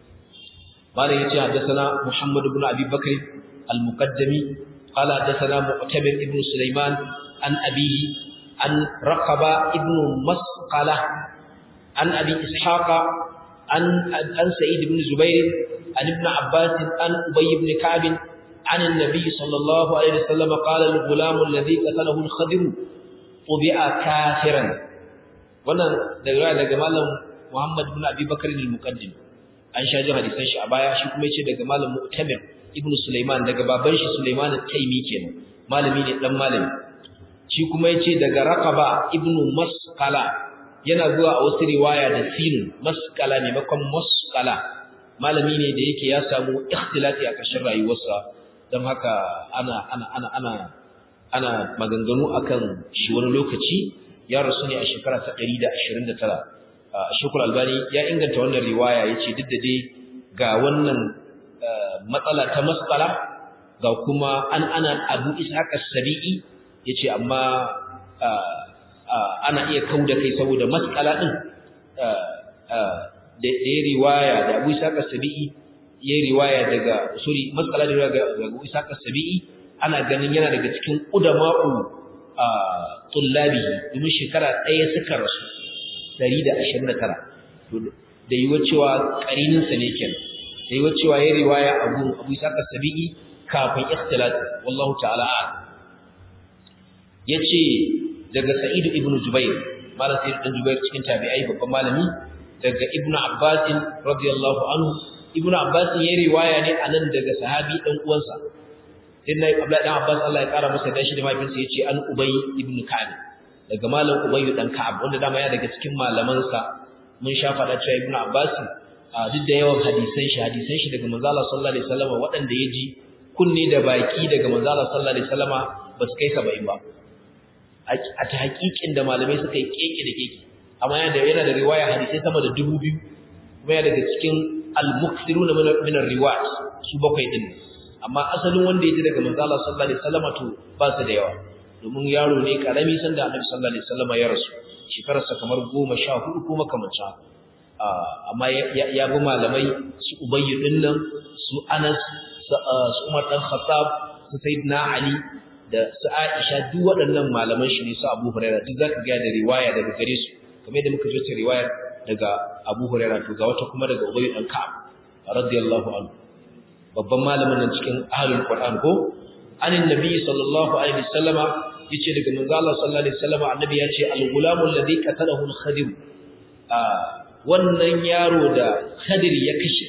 قال يتي حدثنا محمد بن أبي بكر المقدمي قال حدثنا معتمر بن سليمان عن أبيه عن رقبة ابن مسقلة عن أبي إسحاق عن, عن سعيد بن زبير عن ابن عباس عن أبي بن كعب عن النبي صلى الله عليه وسلم قال الغلام الذي قتله الخضر طبع كافرا wannan daga daga malam Muhammad ibn Abi Bakr al-Muqaddim an sha jin hadisan shi a baya shi kuma yace daga malam Mu'tamir ibn Sulaiman daga baban shi Sulaiman al-Taymi kenan malami ne dan malami shi kuma yace daga Raqaba ibn Masqala yana zuwa a wasu riwaya da sin Masqala ne makon Masqala malami ne da yake ya samu ikhtilati a kashin rayuwarsa don haka ana ana ana ana ana maganganu akan shi wani lokaci ya rasu ne a shekara ta 129 Shukul Albani ya inganta wannan riwaya yace duk da dai ga wannan matsala ta masqala ga kuma an ana Abu Ishaq as-Sabi'i yace amma ana iya kauda kai saboda masqala din da ya riwaya da Abu Ishaq as-Sabi'i ya riwaya daga sorry masqala da daga Abu Ishaq as-Sabi'i ana ganin yana daga cikin udama'u tullabi domin shekara ɗaya suka rasu 129 da yiwa cewa ƙarininsa ne kenan da yiwa cewa ya riwaya abu abu saka sabi'i kafin ikhtilat wallahu ta'ala yace daga sa'id ibn jubair malam sa'id ibn jubair cikin tabi'ai babban malami daga ibn abbas radiyallahu anhu ibn abbas ya riwaya ne anan daga sahabi dan uwansa inna abdullahi dan abbas Allah ya kara masa dashi da mahaifinsa yace an ubay ibn ka'ab daga malam ubay dan ka'ab wanda dama ya daga cikin malamansa mun sha fada cewa ibn abbas duk da yawan hadisan shi hadisan shi daga manzo Allah sallallahu alaihi wasallam waɗanda ya ji kunne da baki daga manzo Allah sallallahu alaihi wasallam ba su kai 70 ba a ta hakikin da malamai suka yi keke da keke amma yana da yana da riwaya hadisai sama da 2000 kuma yana daga cikin al-mukthiruna min ar-riwayat su bakwai din amma asalin wanda ya ji daga manzo Allah sallallahu alaihi wasallam to ba su da yawa domin yaro ne karami sanda Annabi sallallahu alaihi wasallam ya rasu shekararsa kamar 14 ko makamancin amma ya bi malamai su Ubayy din nan su Anas su Umar dan Khattab su Sayyidina Ali da su Aisha duk waɗannan malaman shi ne su Abu Hurairah duk zaka ga da riwaya daga gare su kamar yadda muka ji riwayar daga Abu Hurairah to ga wata kuma daga Ubayy dan Ka'ab radiyallahu anhu babban malamin nan cikin ahlul Qur'an ko anin nabi sallallahu alaihi wasallama yace daga manzo Allah sallallahu alaihi wasallama annabi yace al-gulamu alladhi qatalahu al-khadir wannan yaro da khadir ya kashe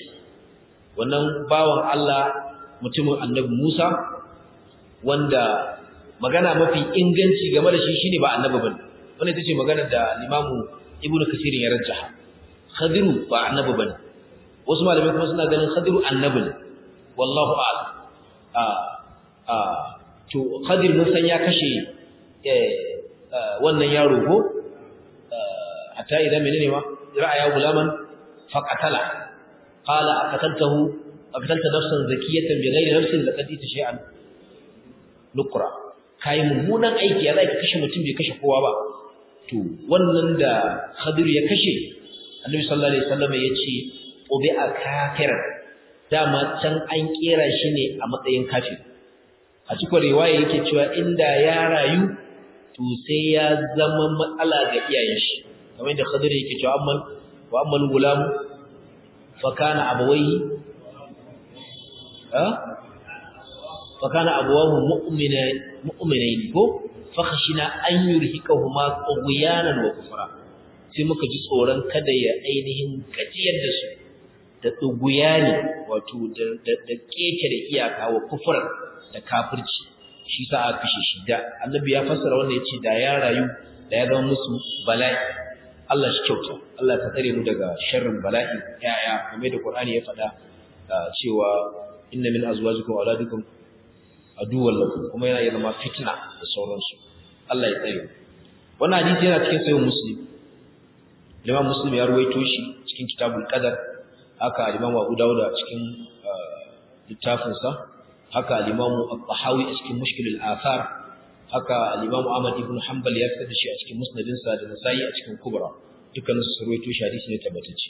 wannan bawan Allah mutumin annabi Musa wanda magana mafi inganci game da shi shine ba annabi bane wannan ita ce magana da limamu ibnu kasir ya rajjaha khadiru ba annabi bane wasu malamai kuma suna ganin khadiru annabi ne wallahu a'lam a a to khadir mun san ya kashe wannan yaro ko hatta idan menene ma ra'aya gulaman faqatala qala aqataltahu aqatalta nafsan zakiyatan bighairi nafsin laqad ita shay'an nukra kai mummunan aiki ya zai kashe mutum bai kashe kowa ba to wannan da khadir ya kashe annabi sallallahu alaihi wasallam ya ce ubi'a kafir dama can an kera shi ne a matsayin kafir a cikin riwaya yake cewa inda ya rayu to sai ya zama matsala ga iyayen shi kamar da Khadir yake cewa amman wa amman gulam fa kana abawayhi ha fa kana abawahu mu'mina mu'minaini ko fa khashina an yurhikahuma tughyanan wa kufra sai muka ji tsoron kada ya ainihin gajiyar da su da tsuguyani wato da keke da iyaka wa kufur da kafirci shi sa aka kashe shi da annabi ya fassara wanda yace da ya rayu da ya zama musu bala'i Allah shi kyauta Allah ka tsare mu daga sharrin bala'i yaya kamar da Qur'ani ya faɗa cewa inna min azwajikum wa auladikum aduwwan lakum kuma yana zama fitna da sauransu Allah ya tsare wannan hadisi yana cikin sahih muslim Imam Muslim ya ruwaito shi cikin kitabul qadar haka Imam Abu Dawud a cikin littafinsa haka al-Imam Al-Tahawi a cikin Mushkil al-Athar haka al-Imam Ahmad ibn Hanbal ya fitar da shi a cikin Musnadinsa da Nasa'i a cikin Kubra dukkanin su ruwaito shi hadisi ne tabbatacce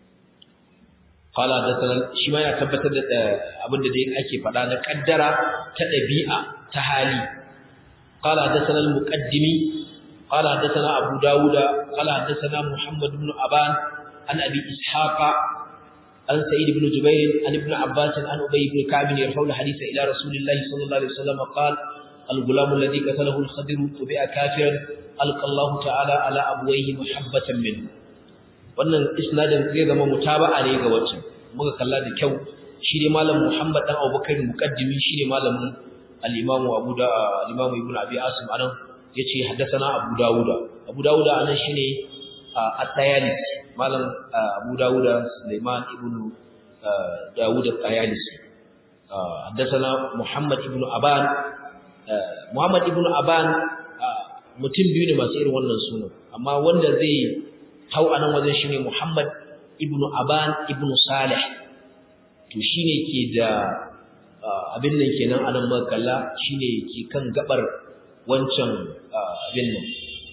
qala hadathana shi ma ya tabbatar da abinda dai ake faɗa na kaddara ta ɗabi'a ta hali qala hadathana al-muqaddimi qala hadathana Abu Dawud qala hadathana Muhammad ibn Aban an Abi Ishaqa عن سعيد بن جبير عن ابن عباس عن أبي بن كعب يرفع الحديث إلى رسول الله صلى الله عليه وسلم قال الغلام الذي قتله الخضر تبع كافرا ألقى الله تعالى على أبويه محبة منه wannan isnadin zai zama mutaba'a ne ga wacce muka kalla da kyau shi ne malam Muhammad dan Abubakar muqaddimi shi ne malamin al-Imam Abu da al-Imam Ibn Abi Asim anan yace haddathana Abu Dawud Abu Dawud anan shine at-Tayalisi malam Abu Dawud Sulaiman ibn Dawud at-Tayalisi haddathana Muhammad ibn Aban Muhammad ibn Aban mutum biyu ne masu irin wannan sunan amma wanda zai hau anan wajen shine Muhammad ibn Aban ibn Salih to shine ke da abin nan kenan anan makalla shine ke kan gabar wancan abin nan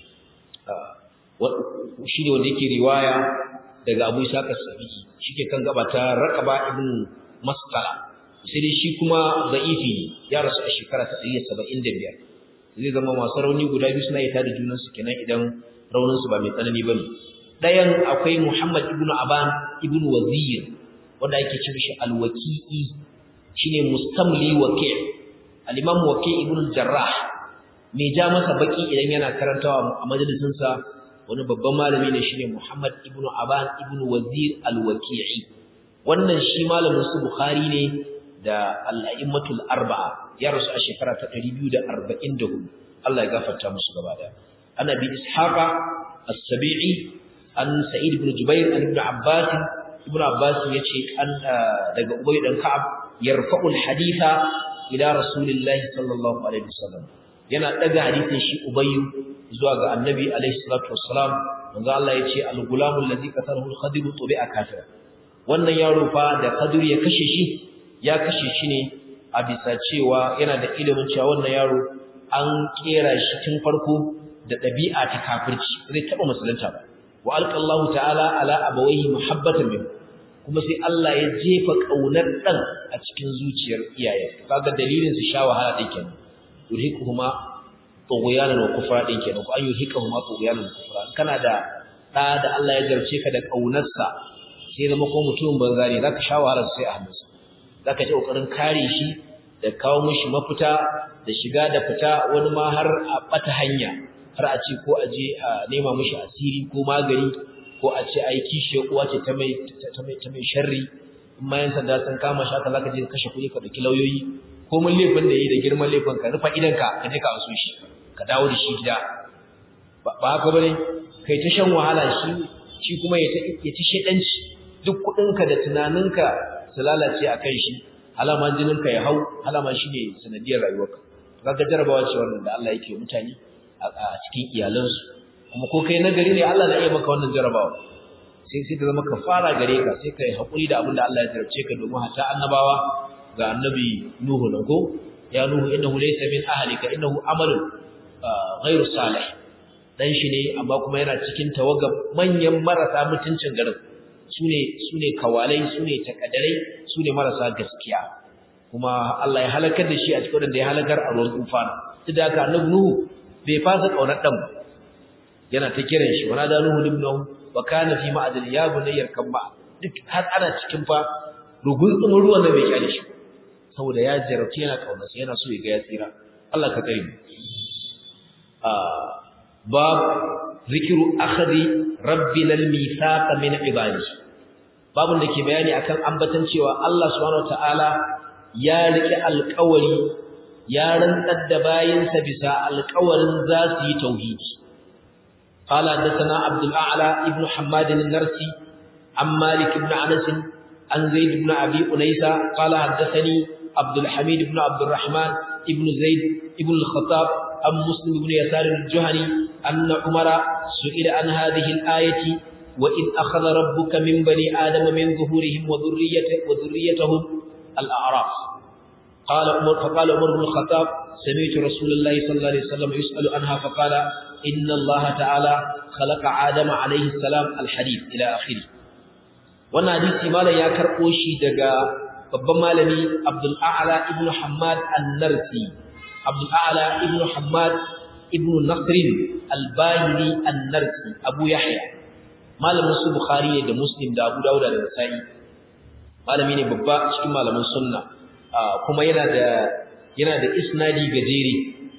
shi ne wanda yake riwaya daga Abu Isa as-Sabiki shike kan gaba ta Raqaba ibn Masqala sai dai shi kuma da'ifi ya rasu a shekara ta 175 zai zama masu rauni guda biyu suna ita da junan su kenan idan raunin su ba mai tsanani bane dayan akwai Muhammad ibn Aban ibn Wazir wanda yake ce mishi al-Waqi'i shine mustamli waqi' al-Imam Waqi' ibn al-Jarrah mai ja masa baki idan yana karantawa a majalisinsa wani babban malami ne shine Muhammad ibn Aban ibn Wazir al-Waqi'i wannan shi malamin su Bukhari ne da al-a'immatul arba'a ya rasu a shekara ta 244 Allah ya gafarta musu gaba daya ana bi ishaqa as-sabi'i an sa'id ibn jubair an ibn abbas ibn abbas yace an daga ubay dan ka'ab yarfa'ul haditha ila rasulillahi sallallahu alaihi wasallam yana daga hadisin shi ubayyu zuwa ga annabi alaihi salatu wassalam manzo Allah yace al-gulamul ladhi qatalahu al-khadir tubi'a kafira wannan yaro fa da khadir ya kashe shi ya kashe shi ne a bisa cewa yana da ilimin cewa wannan yaro an kera shi tun farko da ɗabi'a ta kafirci zai taɓa musulunta ba wa alqallahu ta'ala ala abawayhi muhabbatan min kuma sai Allah ya jefa kaunar dan a cikin zuciyar iyaye kaga dalilin su sha wahala din kenan yurhiquhuma tughyanan wa kufra din kenan ko ayyuhiquhuma tughyanan wa kufra kana da da da Allah ya jarce ka da kaunarsa sai zama ko mutum banza ne zaka sha wahala sai a hannunsa zaka ji kokarin kare shi da kawo mishi mafita da shiga da fita wani ma har a bata hanya har a ce ko a je a nema mishi asiri ko magani ko a ce ai kishiyar uwa ce ta mai ta mai ta mai sharri in ma yan sanda sun kama shi haka zaka je kashe kuɗi ka dauki lauyoyi ko mun laifin da yi da girman laifin ka rufa idanka ka je ka aso shi ka dawo da shi gida ba haka bane kai ta shan wahala shi shi kuma ya ta ya ta shedanci duk kudinka da tunaninka su lalace akan shi alaman jininka ya hau alaman shi ne sanadiyar rayuwarka kaga jarabawa ce wannan da Allah yake mutane a cikin iyalansu kuma ko kai nagari ne Allah na iya maka wannan jarabawa sai sai ta zama kafara gare ka sai kai hakuri da abin da Allah ya tarce ka domin hatta annabawa ga annabi Nuhu nan ko ya Nuhu innahu laysa min ahlika innahu amalun ghairu salih dan shi ne amma kuma yana cikin tawaga manyan marasa mutuncin garin sune sune kawalai sune takadarai sune marasa gaskiya kuma Allah ya halakar da shi a cikin da ya halakar a ruwan tufana duk da haka annabi Nuhu bai fasa kaunar dan yana ta kiran shi wana da Nuhu ibnahu wa kana fi ma'adil ya bunayyar kan ba duk har ana cikin fa rugun tsumin ruwan da bai kyale shi saboda ya jarabci yana kaunarsa yana so ya ga ya tsira Allah ka kare mu bab zikru akhdi rabbina al-mithaq min ibadi babun da ke bayani akan ambatan cewa Allah subhanahu wataala ya rike alƙawari ya rantsar da bayinsa bisa alƙawarin za su yi tauhidi قال حدثنا عبد الأعلى ابن حماد النرسي عن مالك بن أنس عن زيد بن أبي أنيسة قال حدثني عبد الحميد بن عبد الرحمن ابن زيد ابن الخطاب عن مسلم بن يسار الجهني أن عمر سئل عن هذه الآية وإذ أخذ ربك من بني آدم من ظهورهم وذريته وذريتهم الأعراف قال عمر فقال عمر بن الخطاب سمعت رسول الله صلى الله عليه وسلم يسأل عنها فقال إن الله تعالى خلق آدم عليه السلام الحديث إلى آخره wannan hadisi malam ya karɓo shi daga babban malami Abdul A'la ibn Hammad An-Narsi Abdul A'la ibn Hammad ibn Nasr Al-Bahili An-Narsi Abu Yahya malamin su Bukhari da Muslim da Abu Dawud da Nasa'i malami ne babba cikin malaman sunna kuma yana da yana da isnadi gajere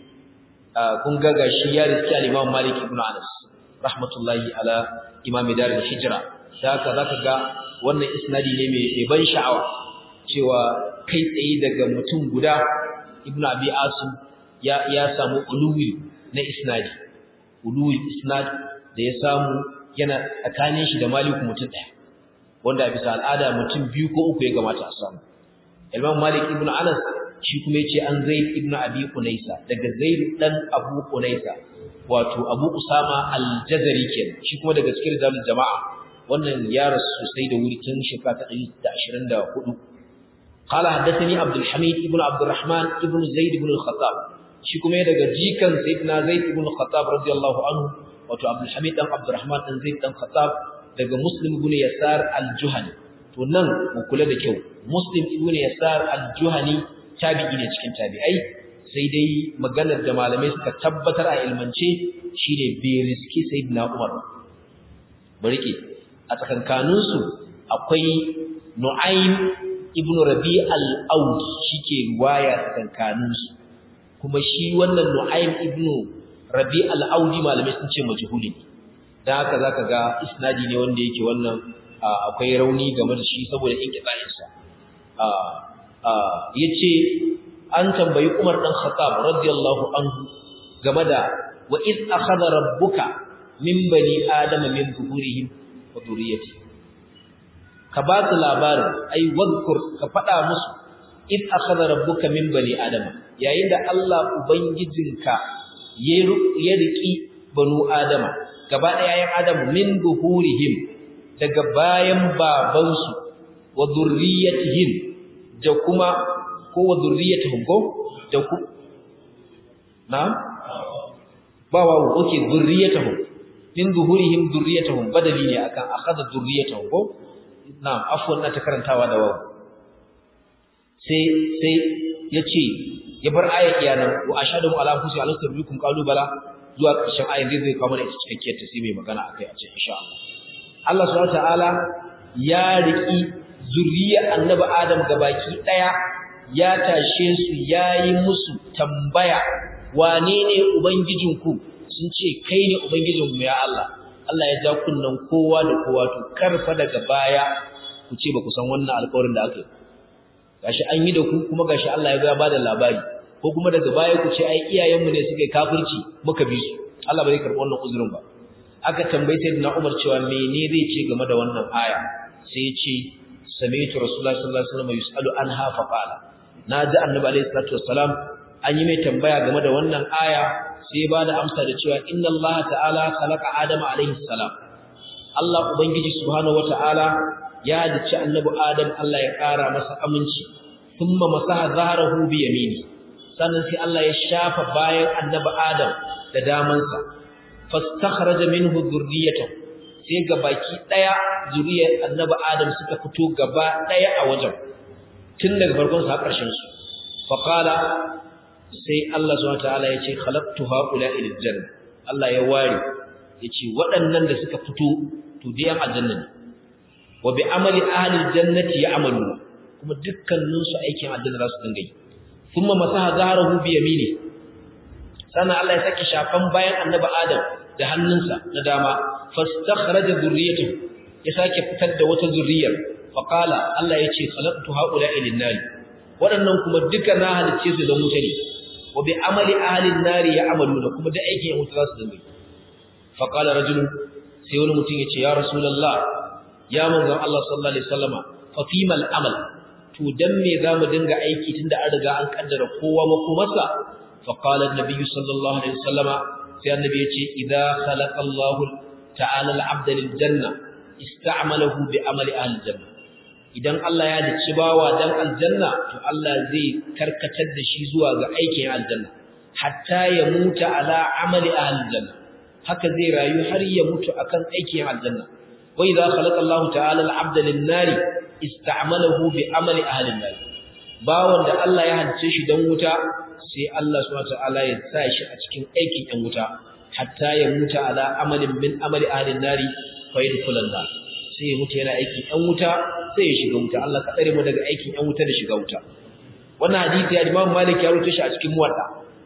kun ga gashi ya riski al-Imam Malik ibn Anas rahmatullahi ala Imam Dar al-Hijra da haka zaka ga wannan isnadi ne mai ban sha'awa cewa kai tsaye daga mutum guda Ibn Abi Asim ya ya samu uluwi na isnadi uluwi isnad da ya samu yana tsakanin shi da Malik mutum ɗaya wanda a bisa al'ada mutum biyu ko uku ya gamata a samu Imam Malik ibn Anas shi kuma yace an Zaid ibn Abi Unaysa daga Zaid dan Abu Unaysa wato Abu Usama al-Jazari kenan shi kuma daga cikin rijalul jama'a wannan ya rasu sosai da wuri tun shekara ta 124 قال حدثني عبد الحميد ابن عبد الرحمن ابن زيد بن الخطاب shi kuma daga jikan sayyidina Zaid ibn Khattab radiyallahu anhu wato Abdul Hamid dan Abdurrahman dan Zaid dan Khattab daga Muslim ibn Yasar al-Juhani to nan mu kula da kyau Muslim ibn Yasar al-Juhani tabi'i ne cikin tabi'ai sai dai maganar da malamai suka tabbatar a ilmance shine bai riski sayyidina Umar barike a tsakankanin su akwai Nu'aym ibn Rabi al-Audi shike riwaya tsakankanin su kuma shi wannan Nu'aym ibn Rabi al-Audi malamai sun ce majhuli dan haka zaka ga isnadi ne wanda yake wannan akwai rauni game da shi saboda inqita'in sa yace an tambayi Umar dan Khattab radiyallahu anhu game da wa id akhadha rabbuka min bani adama min zuhurihim wa dhurriyyati ka ba su labarin ai wadkur ka faɗa musu id akhadha rabbuka min bani adama yayin da Allah ubangijinka ya riki banu adama gaba ɗaya yayin adamu min zuhurihim daga bayan babansu wa dhurriyyatihim da kuma ko wa dhurriyyatuhum ko da ku na ba wa oke dhurriyyatuhum min zuhurihim dhurriyyatuhum badali ne akan akhadha dhurriyyatuhum ko na'am afwan na ta karantawa da wawu sai sai yace ya bar ayat iyanan wa ashhadu ala anfusi alastu bikum qalu bala zuwa ƙarshen ayat zai zai kawo mana ita cikakkiyar ta sai mai magana akai a cikin insha Allah Allah subhanahu ta'ala ya riki zuriya annabi Adam gabaki daya ya tashe su yayi musu tambaya wane ne ubangijinku sun ce kai ne ubangijinmu ya Allah Allah ya ja kunnan kowa da kowa to karfa daga baya ku ce ba ku san wannan alƙawarin da aka yi gashi an yi da ku kuma gashi Allah ya ga ba da labari ko kuma daga baya ku ce ai iyayenmu ne suka yi kafirci muka bi su Allah ba zai karɓi wannan uzurin ba aka tambaye sayyidina Umar cewa mene zai ce game da wannan aya sai ya ce sami'tu rasulullahi sallallahu alaihi wasallam yusalu anha fa qala naji annabi alaihi salatu wassalam an yi mai tambaya game da wannan aya sai ba da amsa da cewa inna Allah ta'ala khalaqa adama alaihi salam Allah ubangiji subhanahu wataala ya dace annabi adam Allah ya kara masa aminci thumma masaha zahrahu bi yamini sannan sai Allah ya shafa bayan annabi adam da damansa fastakhraja minhu dhurriyyatahu sai ga baki daya zuriyar annabi adam suka fito gaba daya a wajen tun daga farkon sa har ƙarshen su fa qala sai Allah subhanahu wataala ya ce khalaqtu haula'i lil janna Allah ya ware yace waɗannan da suka fito to dai aljanna ne wa bi amali ahli aljannati ya'malu kuma dukkanin su aikin aljanna za su dinga yi thumma masaha zaharahu bi yamini sannan Allah ya saki shafan bayan annabi Adam da hannunsa na dama fastakhraja dhurriyyatahu ya sake fitar da wata zurriyar fa qala Allah yace khalaqtu haula'i lin-nar waɗannan kuma duka na halicce su da wuta ne wa bi amali ahli an-nar ya'maluna kuma da aikin wuta za su dinga yi fa qala rajulun sai wani mutum yace ya rasulullah ya manzon Allah sallallahu alaihi wasallama fa fimal amal to dan me zamu dinga aiki tunda an riga an kaddara kowa makomarsa fa qala an-nabi sallallahu alaihi wasallama sai annabi yace idza khalaqa Allah ta'ala al-'abda lil janna ista'malahu bi amali ahli janna idan Allah ya dace bawa dan aljanna to Allah zai karkatar da shi zuwa ga aikin aljanna hatta ya muta ala amali ahli janna haka zai rayu har ya mutu akan aikin aljanna wa idza khalaqa Allah ta'ala al-'abda lin-nari ista'malahu bi amali ahli an-nar bawon da Allah ya halice shi dan wuta sai Allah subhanahu wataala ya sa shi a cikin aikin ɗan wuta hatta ya mutu ala amalin min amali ahli an-nari fa yadkhulan nar sai ya mutu yana aikin ɗan wuta sai ya shiga wuta Allah ka tsare mu daga aikin ɗan wuta da shiga wuta wannan hadisi ya Imam Malik ya rubuta shi a cikin Muwatta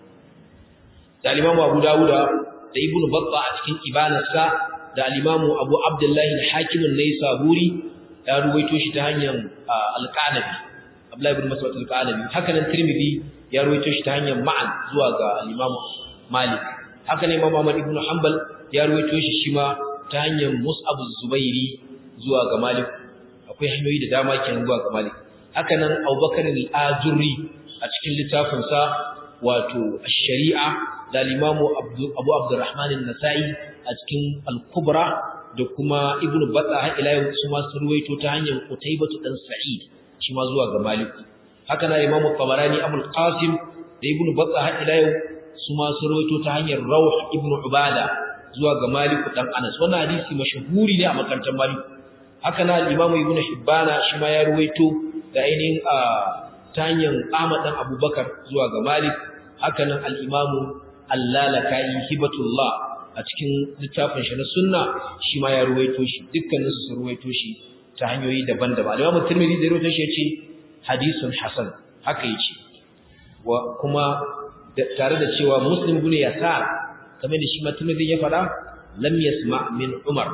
da Imam Abu Dawuda da Ibn Battah a cikin Ibanarsa da al-Imam Abu Abdullah al-Hakim an-Naisaburi ya ruwaito shi ta hanyar al-Qanabi Abdullah ibn Mas'ud al-Qanabi haka nan Tirmidhi ya ruwaito shi ta hanyar Ma'an zuwa ga al-Imam Malik haka ne Imam Ahmad ibn Hanbal ya ruwaito shi shi ma ta hanyar Mus'ab az-Zubairi zuwa ga Malik akwai hanyoyi da dama kenan zuwa ga Malik haka nan Abubakar al-Ajurri a cikin littafin sa wato ash-Shari'a da al-Imam Abu Abdurrahman an-Nasa'i a cikin al-Kubra da kuma Ibn Battah ila yau su ma sun ruwaito ta hanyar Qutaybah dan Sa'id shi ma zuwa ga Malik haka na Imam Tabarani Abu Qasim da Ibn Battah ila yau su ma sun rawaito ta hanyar Rawh ibn Ubada zuwa ga Malik dan Anas wannan hadisi mashhuri ne a makarantar Malik haka na Imam Ibn Hibban shi ma ya rawaito da ainihin a ta hanyar Ahmad dan Abubakar zuwa ga Malik haka nan al-Imam Al-Lalakai Hibatullah a cikin littafin shi na Sunna shi ma ya rawaito shi dukkanin su sun rawaito shi ta hanyoyi daban-daban Imam Tirmidhi da rawaito shi yace hadisun hasan haka yace wa kuma tare da cewa muslim bin yasar kamar da shi matumidin ya fada lam yasma min umar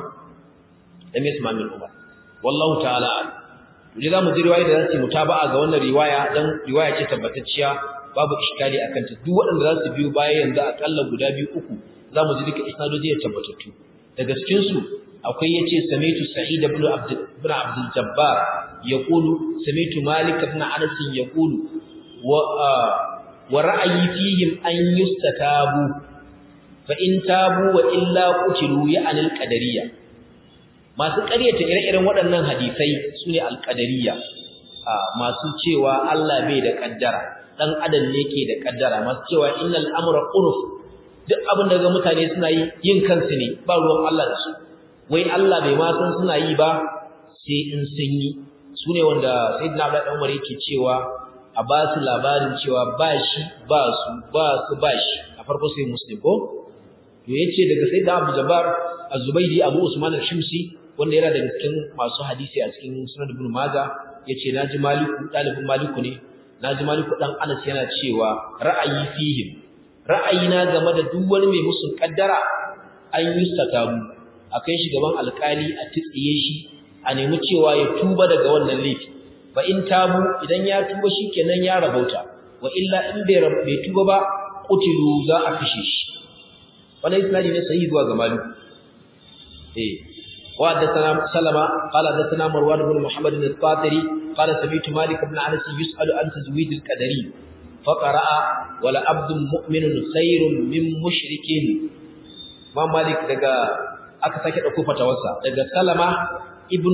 lam yasma min umar wallahu ta'ala dole za mu ji riwaya da zasu mutaba'a ga wannan riwaya dan riwaya ce tabbatacciya babu iskali akan ta duk waɗanda za su biyo baya yanzu akalla guda biyu uku za mu ji duka isnadoji ya tabbatattu daga cikin su akwai yace samitu sa'id ibn abd ibn abd al-jabbar yaqulu samitu malik ibn anas yaqulu wa wa ra'ayi fihim an yustatabu fa in tabu wa illa qutilu ya anil qadariyya masu ƙaryata ire-iren waɗannan hadisai sune al-qadariyya masu cewa Allah bai da kaddara dan adam ne ke da kaddara masu cewa innal amra unuf duk abin da ga mutane suna yi yin kansu ne ba ruwan Allah da su wai Allah bai ma san suna yi ba sai in sun yi sune wanda sayyidina Abdullah Umar yake cewa a ba su labarin cewa ba shi ba su ba su ba shi a farko sai muslim ko to yace daga sai da Abu Jabbar Az-Zubaydi Abu Usman al-Shimsi wanda yana daga cikin masu hadisi a cikin Sunan Ibn Majah yace naji Maliku dalibin Maliku ne naji Maliku dan Anas yana cewa ra'ayi fihim ra'ayina game da duk wani mai musun kaddara an yi sakamu akai shi gaban alkali a tsiye shi a nemi cewa ya tuba daga wannan laifi fa in tabu idan ya tuba shikenan ya rabauta wa illa in bai bai tuba ba qutilu za a kashe shi wannan isnadi ne sahihi zuwa ga malik eh wa haddathana salama qala haddathana marwan ibn muhammad al-qatiri qala sami'tu malik ibn anas yus'alu an tazwid al-qadari فقرأ ولا عبد مؤمن خير من مشرك ما مالك daga aka sake dauko fatawarsa daga Salama ibn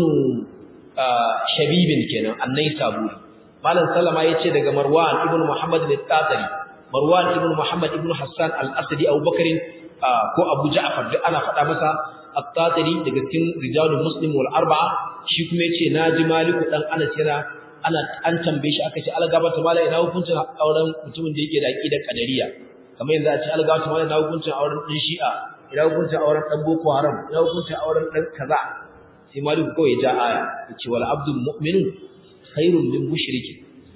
Shabib kenan annai saburi malam Salama yace daga Marwan ibn Muhammad al-Tatari Marwan ibn Muhammad ibn Hassan al-Asadi Abu Bakr ko Abu Ja'far duk ana faɗa masa at-Tatari daga cikin rijalul muslim wal arba'a shi kuma yace naji Maliku dan Anas yana ana an tambaye shi aka ce algaba ta mala ina hukuncin auren mutumin da yake da aqidar qadariya kamar yanzu a ce algaba ta mala ina hukuncin auren din shi'a ina hukuncin auren dan boko haram ina hukuncin auren dan kaza sai maliku kawai ya ja aya yace wal abdul mu'minu khairun min mushriki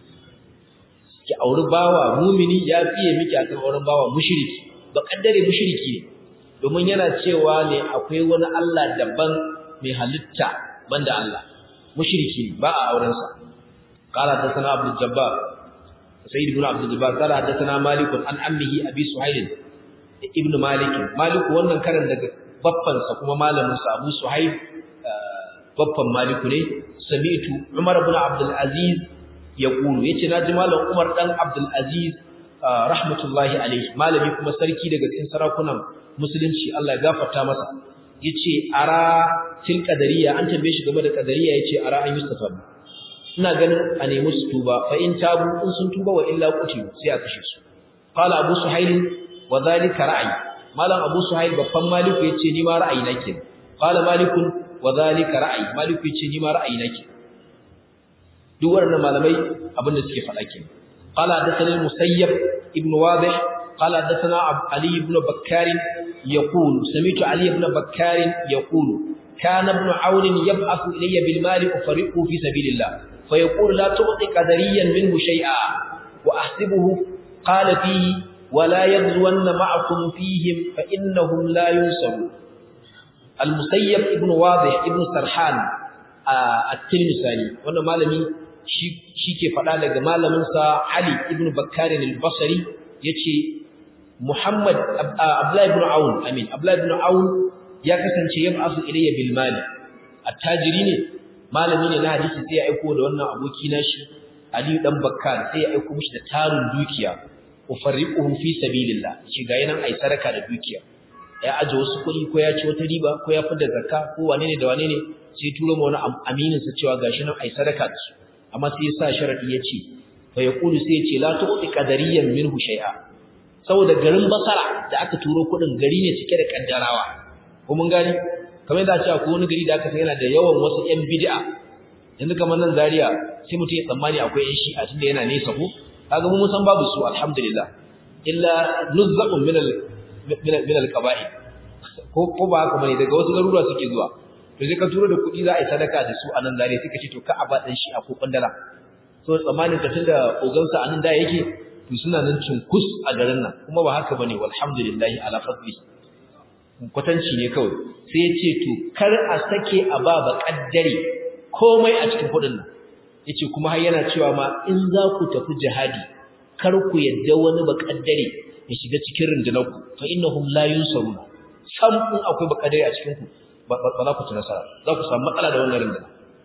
ki auri bawa mumini ya fiye miki akan auren bawa mushriki ba kaddare mushriki ne domin yana cewa ne akwai wani Allah daban mai halitta banda Allah mushriki ba a auren sa قال حدثنا عبد الجبار سيد بن عبد الجبار قال حدثنا مالك عن عمه ابي سهيل ابن مالك مالك wannan karan daga babban sa kuma malamin sa Abu Suhaib babban maliku ne sami'tu Umar ibn Abdul Aziz yaqulu yace naji malam Umar dan Abdul Aziz rahmatullahi alayhi malami kuma sarki daga cikin sarakunan musulunci Allah ya gafarta masa yace ara til qadariya an tambaye shi game da qadariya yace ara an yustafa ina ganin a nemi su tuba fa in tabu in sun tuba wa illa qutilu sai a kashe su qala abu suhail wa dhalika ra'yi malam abu suhail babban maliku yace ni ma ra'ayi nake qala malikun wa dhalika ra'yi maliku yace ni ma ra'ayi nake duk wannan malamai abin da suke faɗa kenan qala hadathana musayyab ibn wadih qala hadathana ali ibn bakkar yaqul sami'tu ali ibn bakkar yaqul kana ibn aun yab'athu ilayya bil mali ufariqu fi sabilillah فيقول لا تعطي قدريا منه شيئا وأحسبه قال فيه ولا يغزون معكم فيهم فإنهم لا ينصرون المسيب ابن واضح ابن سرحان التلمساني وانا مالمي shi ke faɗa daga malaminsa Ali ibn Bakkar al-Basri yace Muhammad Abdullah ibn Aun amin Abdullah ibn Aun ya kasance yab'asu ilayya bil mali attajiri ne malami ne na hadisi sai ya aiko da wannan aboki nashi Ali dan Bakkar sai ya aiko mishi da tarin dukiya ufarriquhu fi sabilillah shi ga yanan ai saraka da dukiya ya aje wasu kuɗi ko ya ci wata riba ko ya fada zakka ko wane ne da wane ne sai turo ma wani aminin sa cewa gashi nan ai sadaka da su amma sai ya sa sharadi ya ce fa yaqulu sai ya ce la tu'ti qadariyan minhu shay'a saboda garin basara da aka turo kuɗin gari ne cike da kaddarawa ko mun gani kamar yadda cewa ko wani gari da aka san yana da yawan wasu ƴan bid'a yanzu kamar nan Zaria sai mutum ya tsammani akwai ƴan shi'a tunda yana nesa ko kaga mu san babu su alhamdulillah illa nuzzaqun min al min al qaba'il ko ko ba haka bane daga wasu garuruwa suke zuwa to sai ka turo da kuɗi za a yi sadaka da su a nan Zaria suka ce to ka aba dan shi'a ko kwandala so tsammanin ka tunda ogansa a nan da yake to suna nan cunkus a garin nan kuma ba haka bane walhamdulillah ala fadli kwatanci ne kawai sai ya ce to kar a sake a ba ba kaddare komai a cikin kudin nan yace kuma har yana cewa ma in za ku tafi jihadi kar ku yadda wani ba kaddare ya shiga cikin rundunar ku fa innahum la yunsarun sam in akwai ba kaddare a cikin ku ba za ku ci nasara za ku samu matsala da wannan rundunar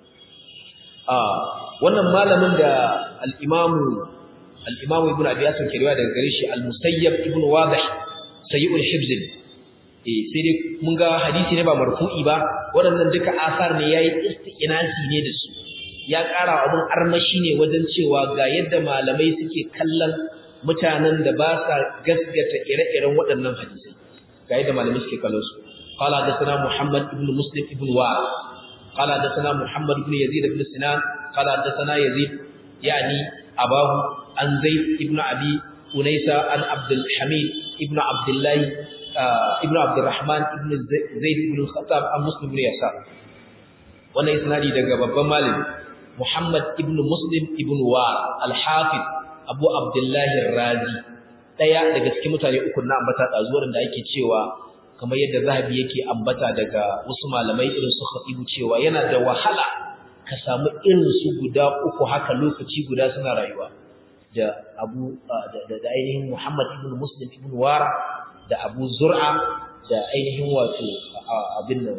a wannan malamin da al-imamu al-imamu ibnu abi yasin ke riwaya daga gare shi al-musayyab ibnu wadih sayyidul hibz eh sai dai mun ga hadisi ne ba marfu'i ba waɗannan duka asar ne yayi istiqnasi ne da su ya ƙara abun armashi ne wajen cewa ga yadda malamai suke kallon mutanen da ba sa gaskata ire-iren waɗannan hadisai ga yadda malamai suke kallon su qala hadathana muhammad ibn muslim ibn wa qala hadathana muhammad ibn yazid ibn sinan qala hadathana yazid yani abahu an zaid ibn abi unaysa an abdul hamid ibn abdullah ibn abdurrahman ibn zaid ibn khattab an muslim ibn yasa wannan isnadi daga babban malami muhammad ibn muslim ibn wa al-hafiz abu abdullah ar-razi daya daga cikin mutane uku na ambata dazuwarin da ake cewa kamar yadda zahabi yake ambata daga wasu malamai irin su khatibu cewa yana da wahala ka samu irin su guda uku haka lokaci guda suna rayuwa da Abu da ainihin Muhammad ibn Muslim ibn Wara da Abu Zur'a da ainihin wato abin nan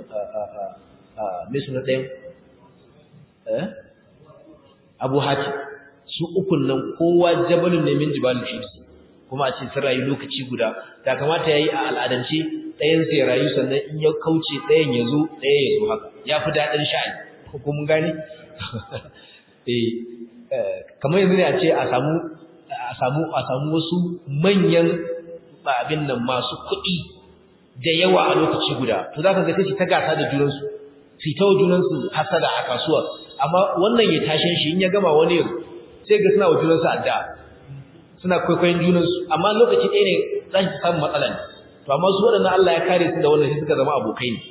me suna ɗayan eh Abu Hatim su ukun nan kowa jabalun ne min jibalul hibs kuma a ce sun rayu lokaci guda ta kamata yayi a al'adance ɗayan sai rayu sannan in ya kauce ɗayan ya zo ɗaya ya zo haka ya fi daɗin sha'ani ko mun gane eh kamar yanzu ne a ce a samu a samu a samu wasu manyan abin nan masu kuɗi da yawa a lokaci guda to zaka ga sai ta gasa da junansu su ta junansu hasada a kasuwa amma wannan ya tashin shi in ya gama wani yanzu sai ga suna wa junansu adda suna kwaikwayon junansu amma lokaci ɗaya ne za su samu matsala ne to amma su waɗannan Allah ya kare su da wannan sai suka zama abokai ne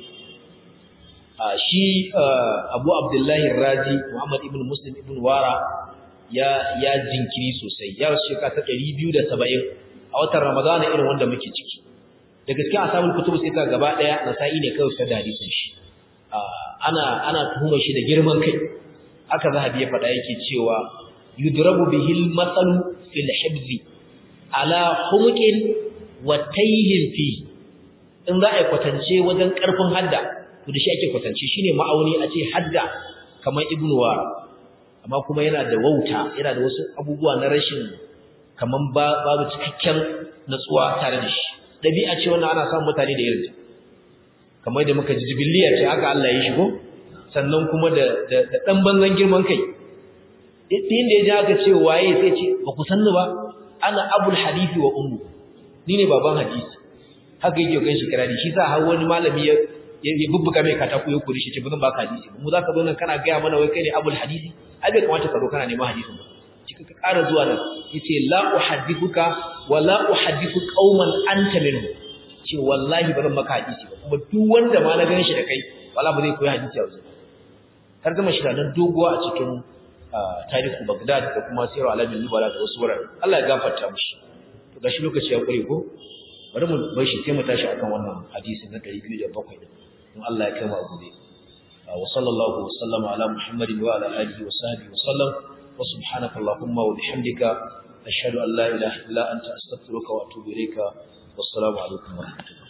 shi Abu Abdullahi Razi Muhammad ibn Muslim ibn Wara ya ya jinkiri sosai ya rasu shekara ta 270 a watan Ramadan irin wanda muke ciki da gaskiya asabul kutub sai ka gaba daya nasa'i ne kawai sai da hadisin shi ana ana tuhumar shi da girman kai aka zahabi ya faɗa yake cewa yudrabu bihil matsalu fil hibzi ala humqin wa tayhin fi in za a kwatance wajen karfin hadda to da shi ake kwatance shine ma'auni a ce hadda kamar ibnu wara amma kuma yana da wauta yana da wasu abubuwa na rashin kaman babu cikakken natsuwa tare da shi dabi'a ce wannan ana samun mutane da irin kamar da muka ji jibiliya ce haka Allah ya shigo sannan kuma da da dan banzan girman kai din da ya ji aka ce waye sai ce ba ku sanni ba ana abul hadisi wa ummu ni ne baban hadisi haka yake gan shi kirari shi sa har wani malami ya ya bubbuka mai katako ya kuri shi ce bazan baka hadisi mu zaka zo nan kana ga mana wai kai ne abul hadisi ai bai kamata ka zo kana neman hadisin ba kika ka ƙara zuwa nan yace la uhaddithuka wa la uhaddithu qauman anta minhum ce wallahi bazan maka hadisi ba kuma duk wanda ma na gan shi da kai wala ba zai koyi hadisi a wajen har gama shi nan doguwa a cikin tarihu Baghdad da kuma Sirru Alamin Nubala da wasu wurare Allah ya gafarta mishi to gashi lokaci ya kure ko bari mu bar shi sai mu tashi akan wannan hadisi na 207 din in Allah ya kai mu gobe wa sallallahu wa sallama ala muhammadin wa ala alihi wa sahbihi wa sallam wa subhanaka allahumma wa bihamdika ashhadu an la ilaha illa anta astaghfiruka wa atubu ilayka wassalamu alaikum wa rahmatullahi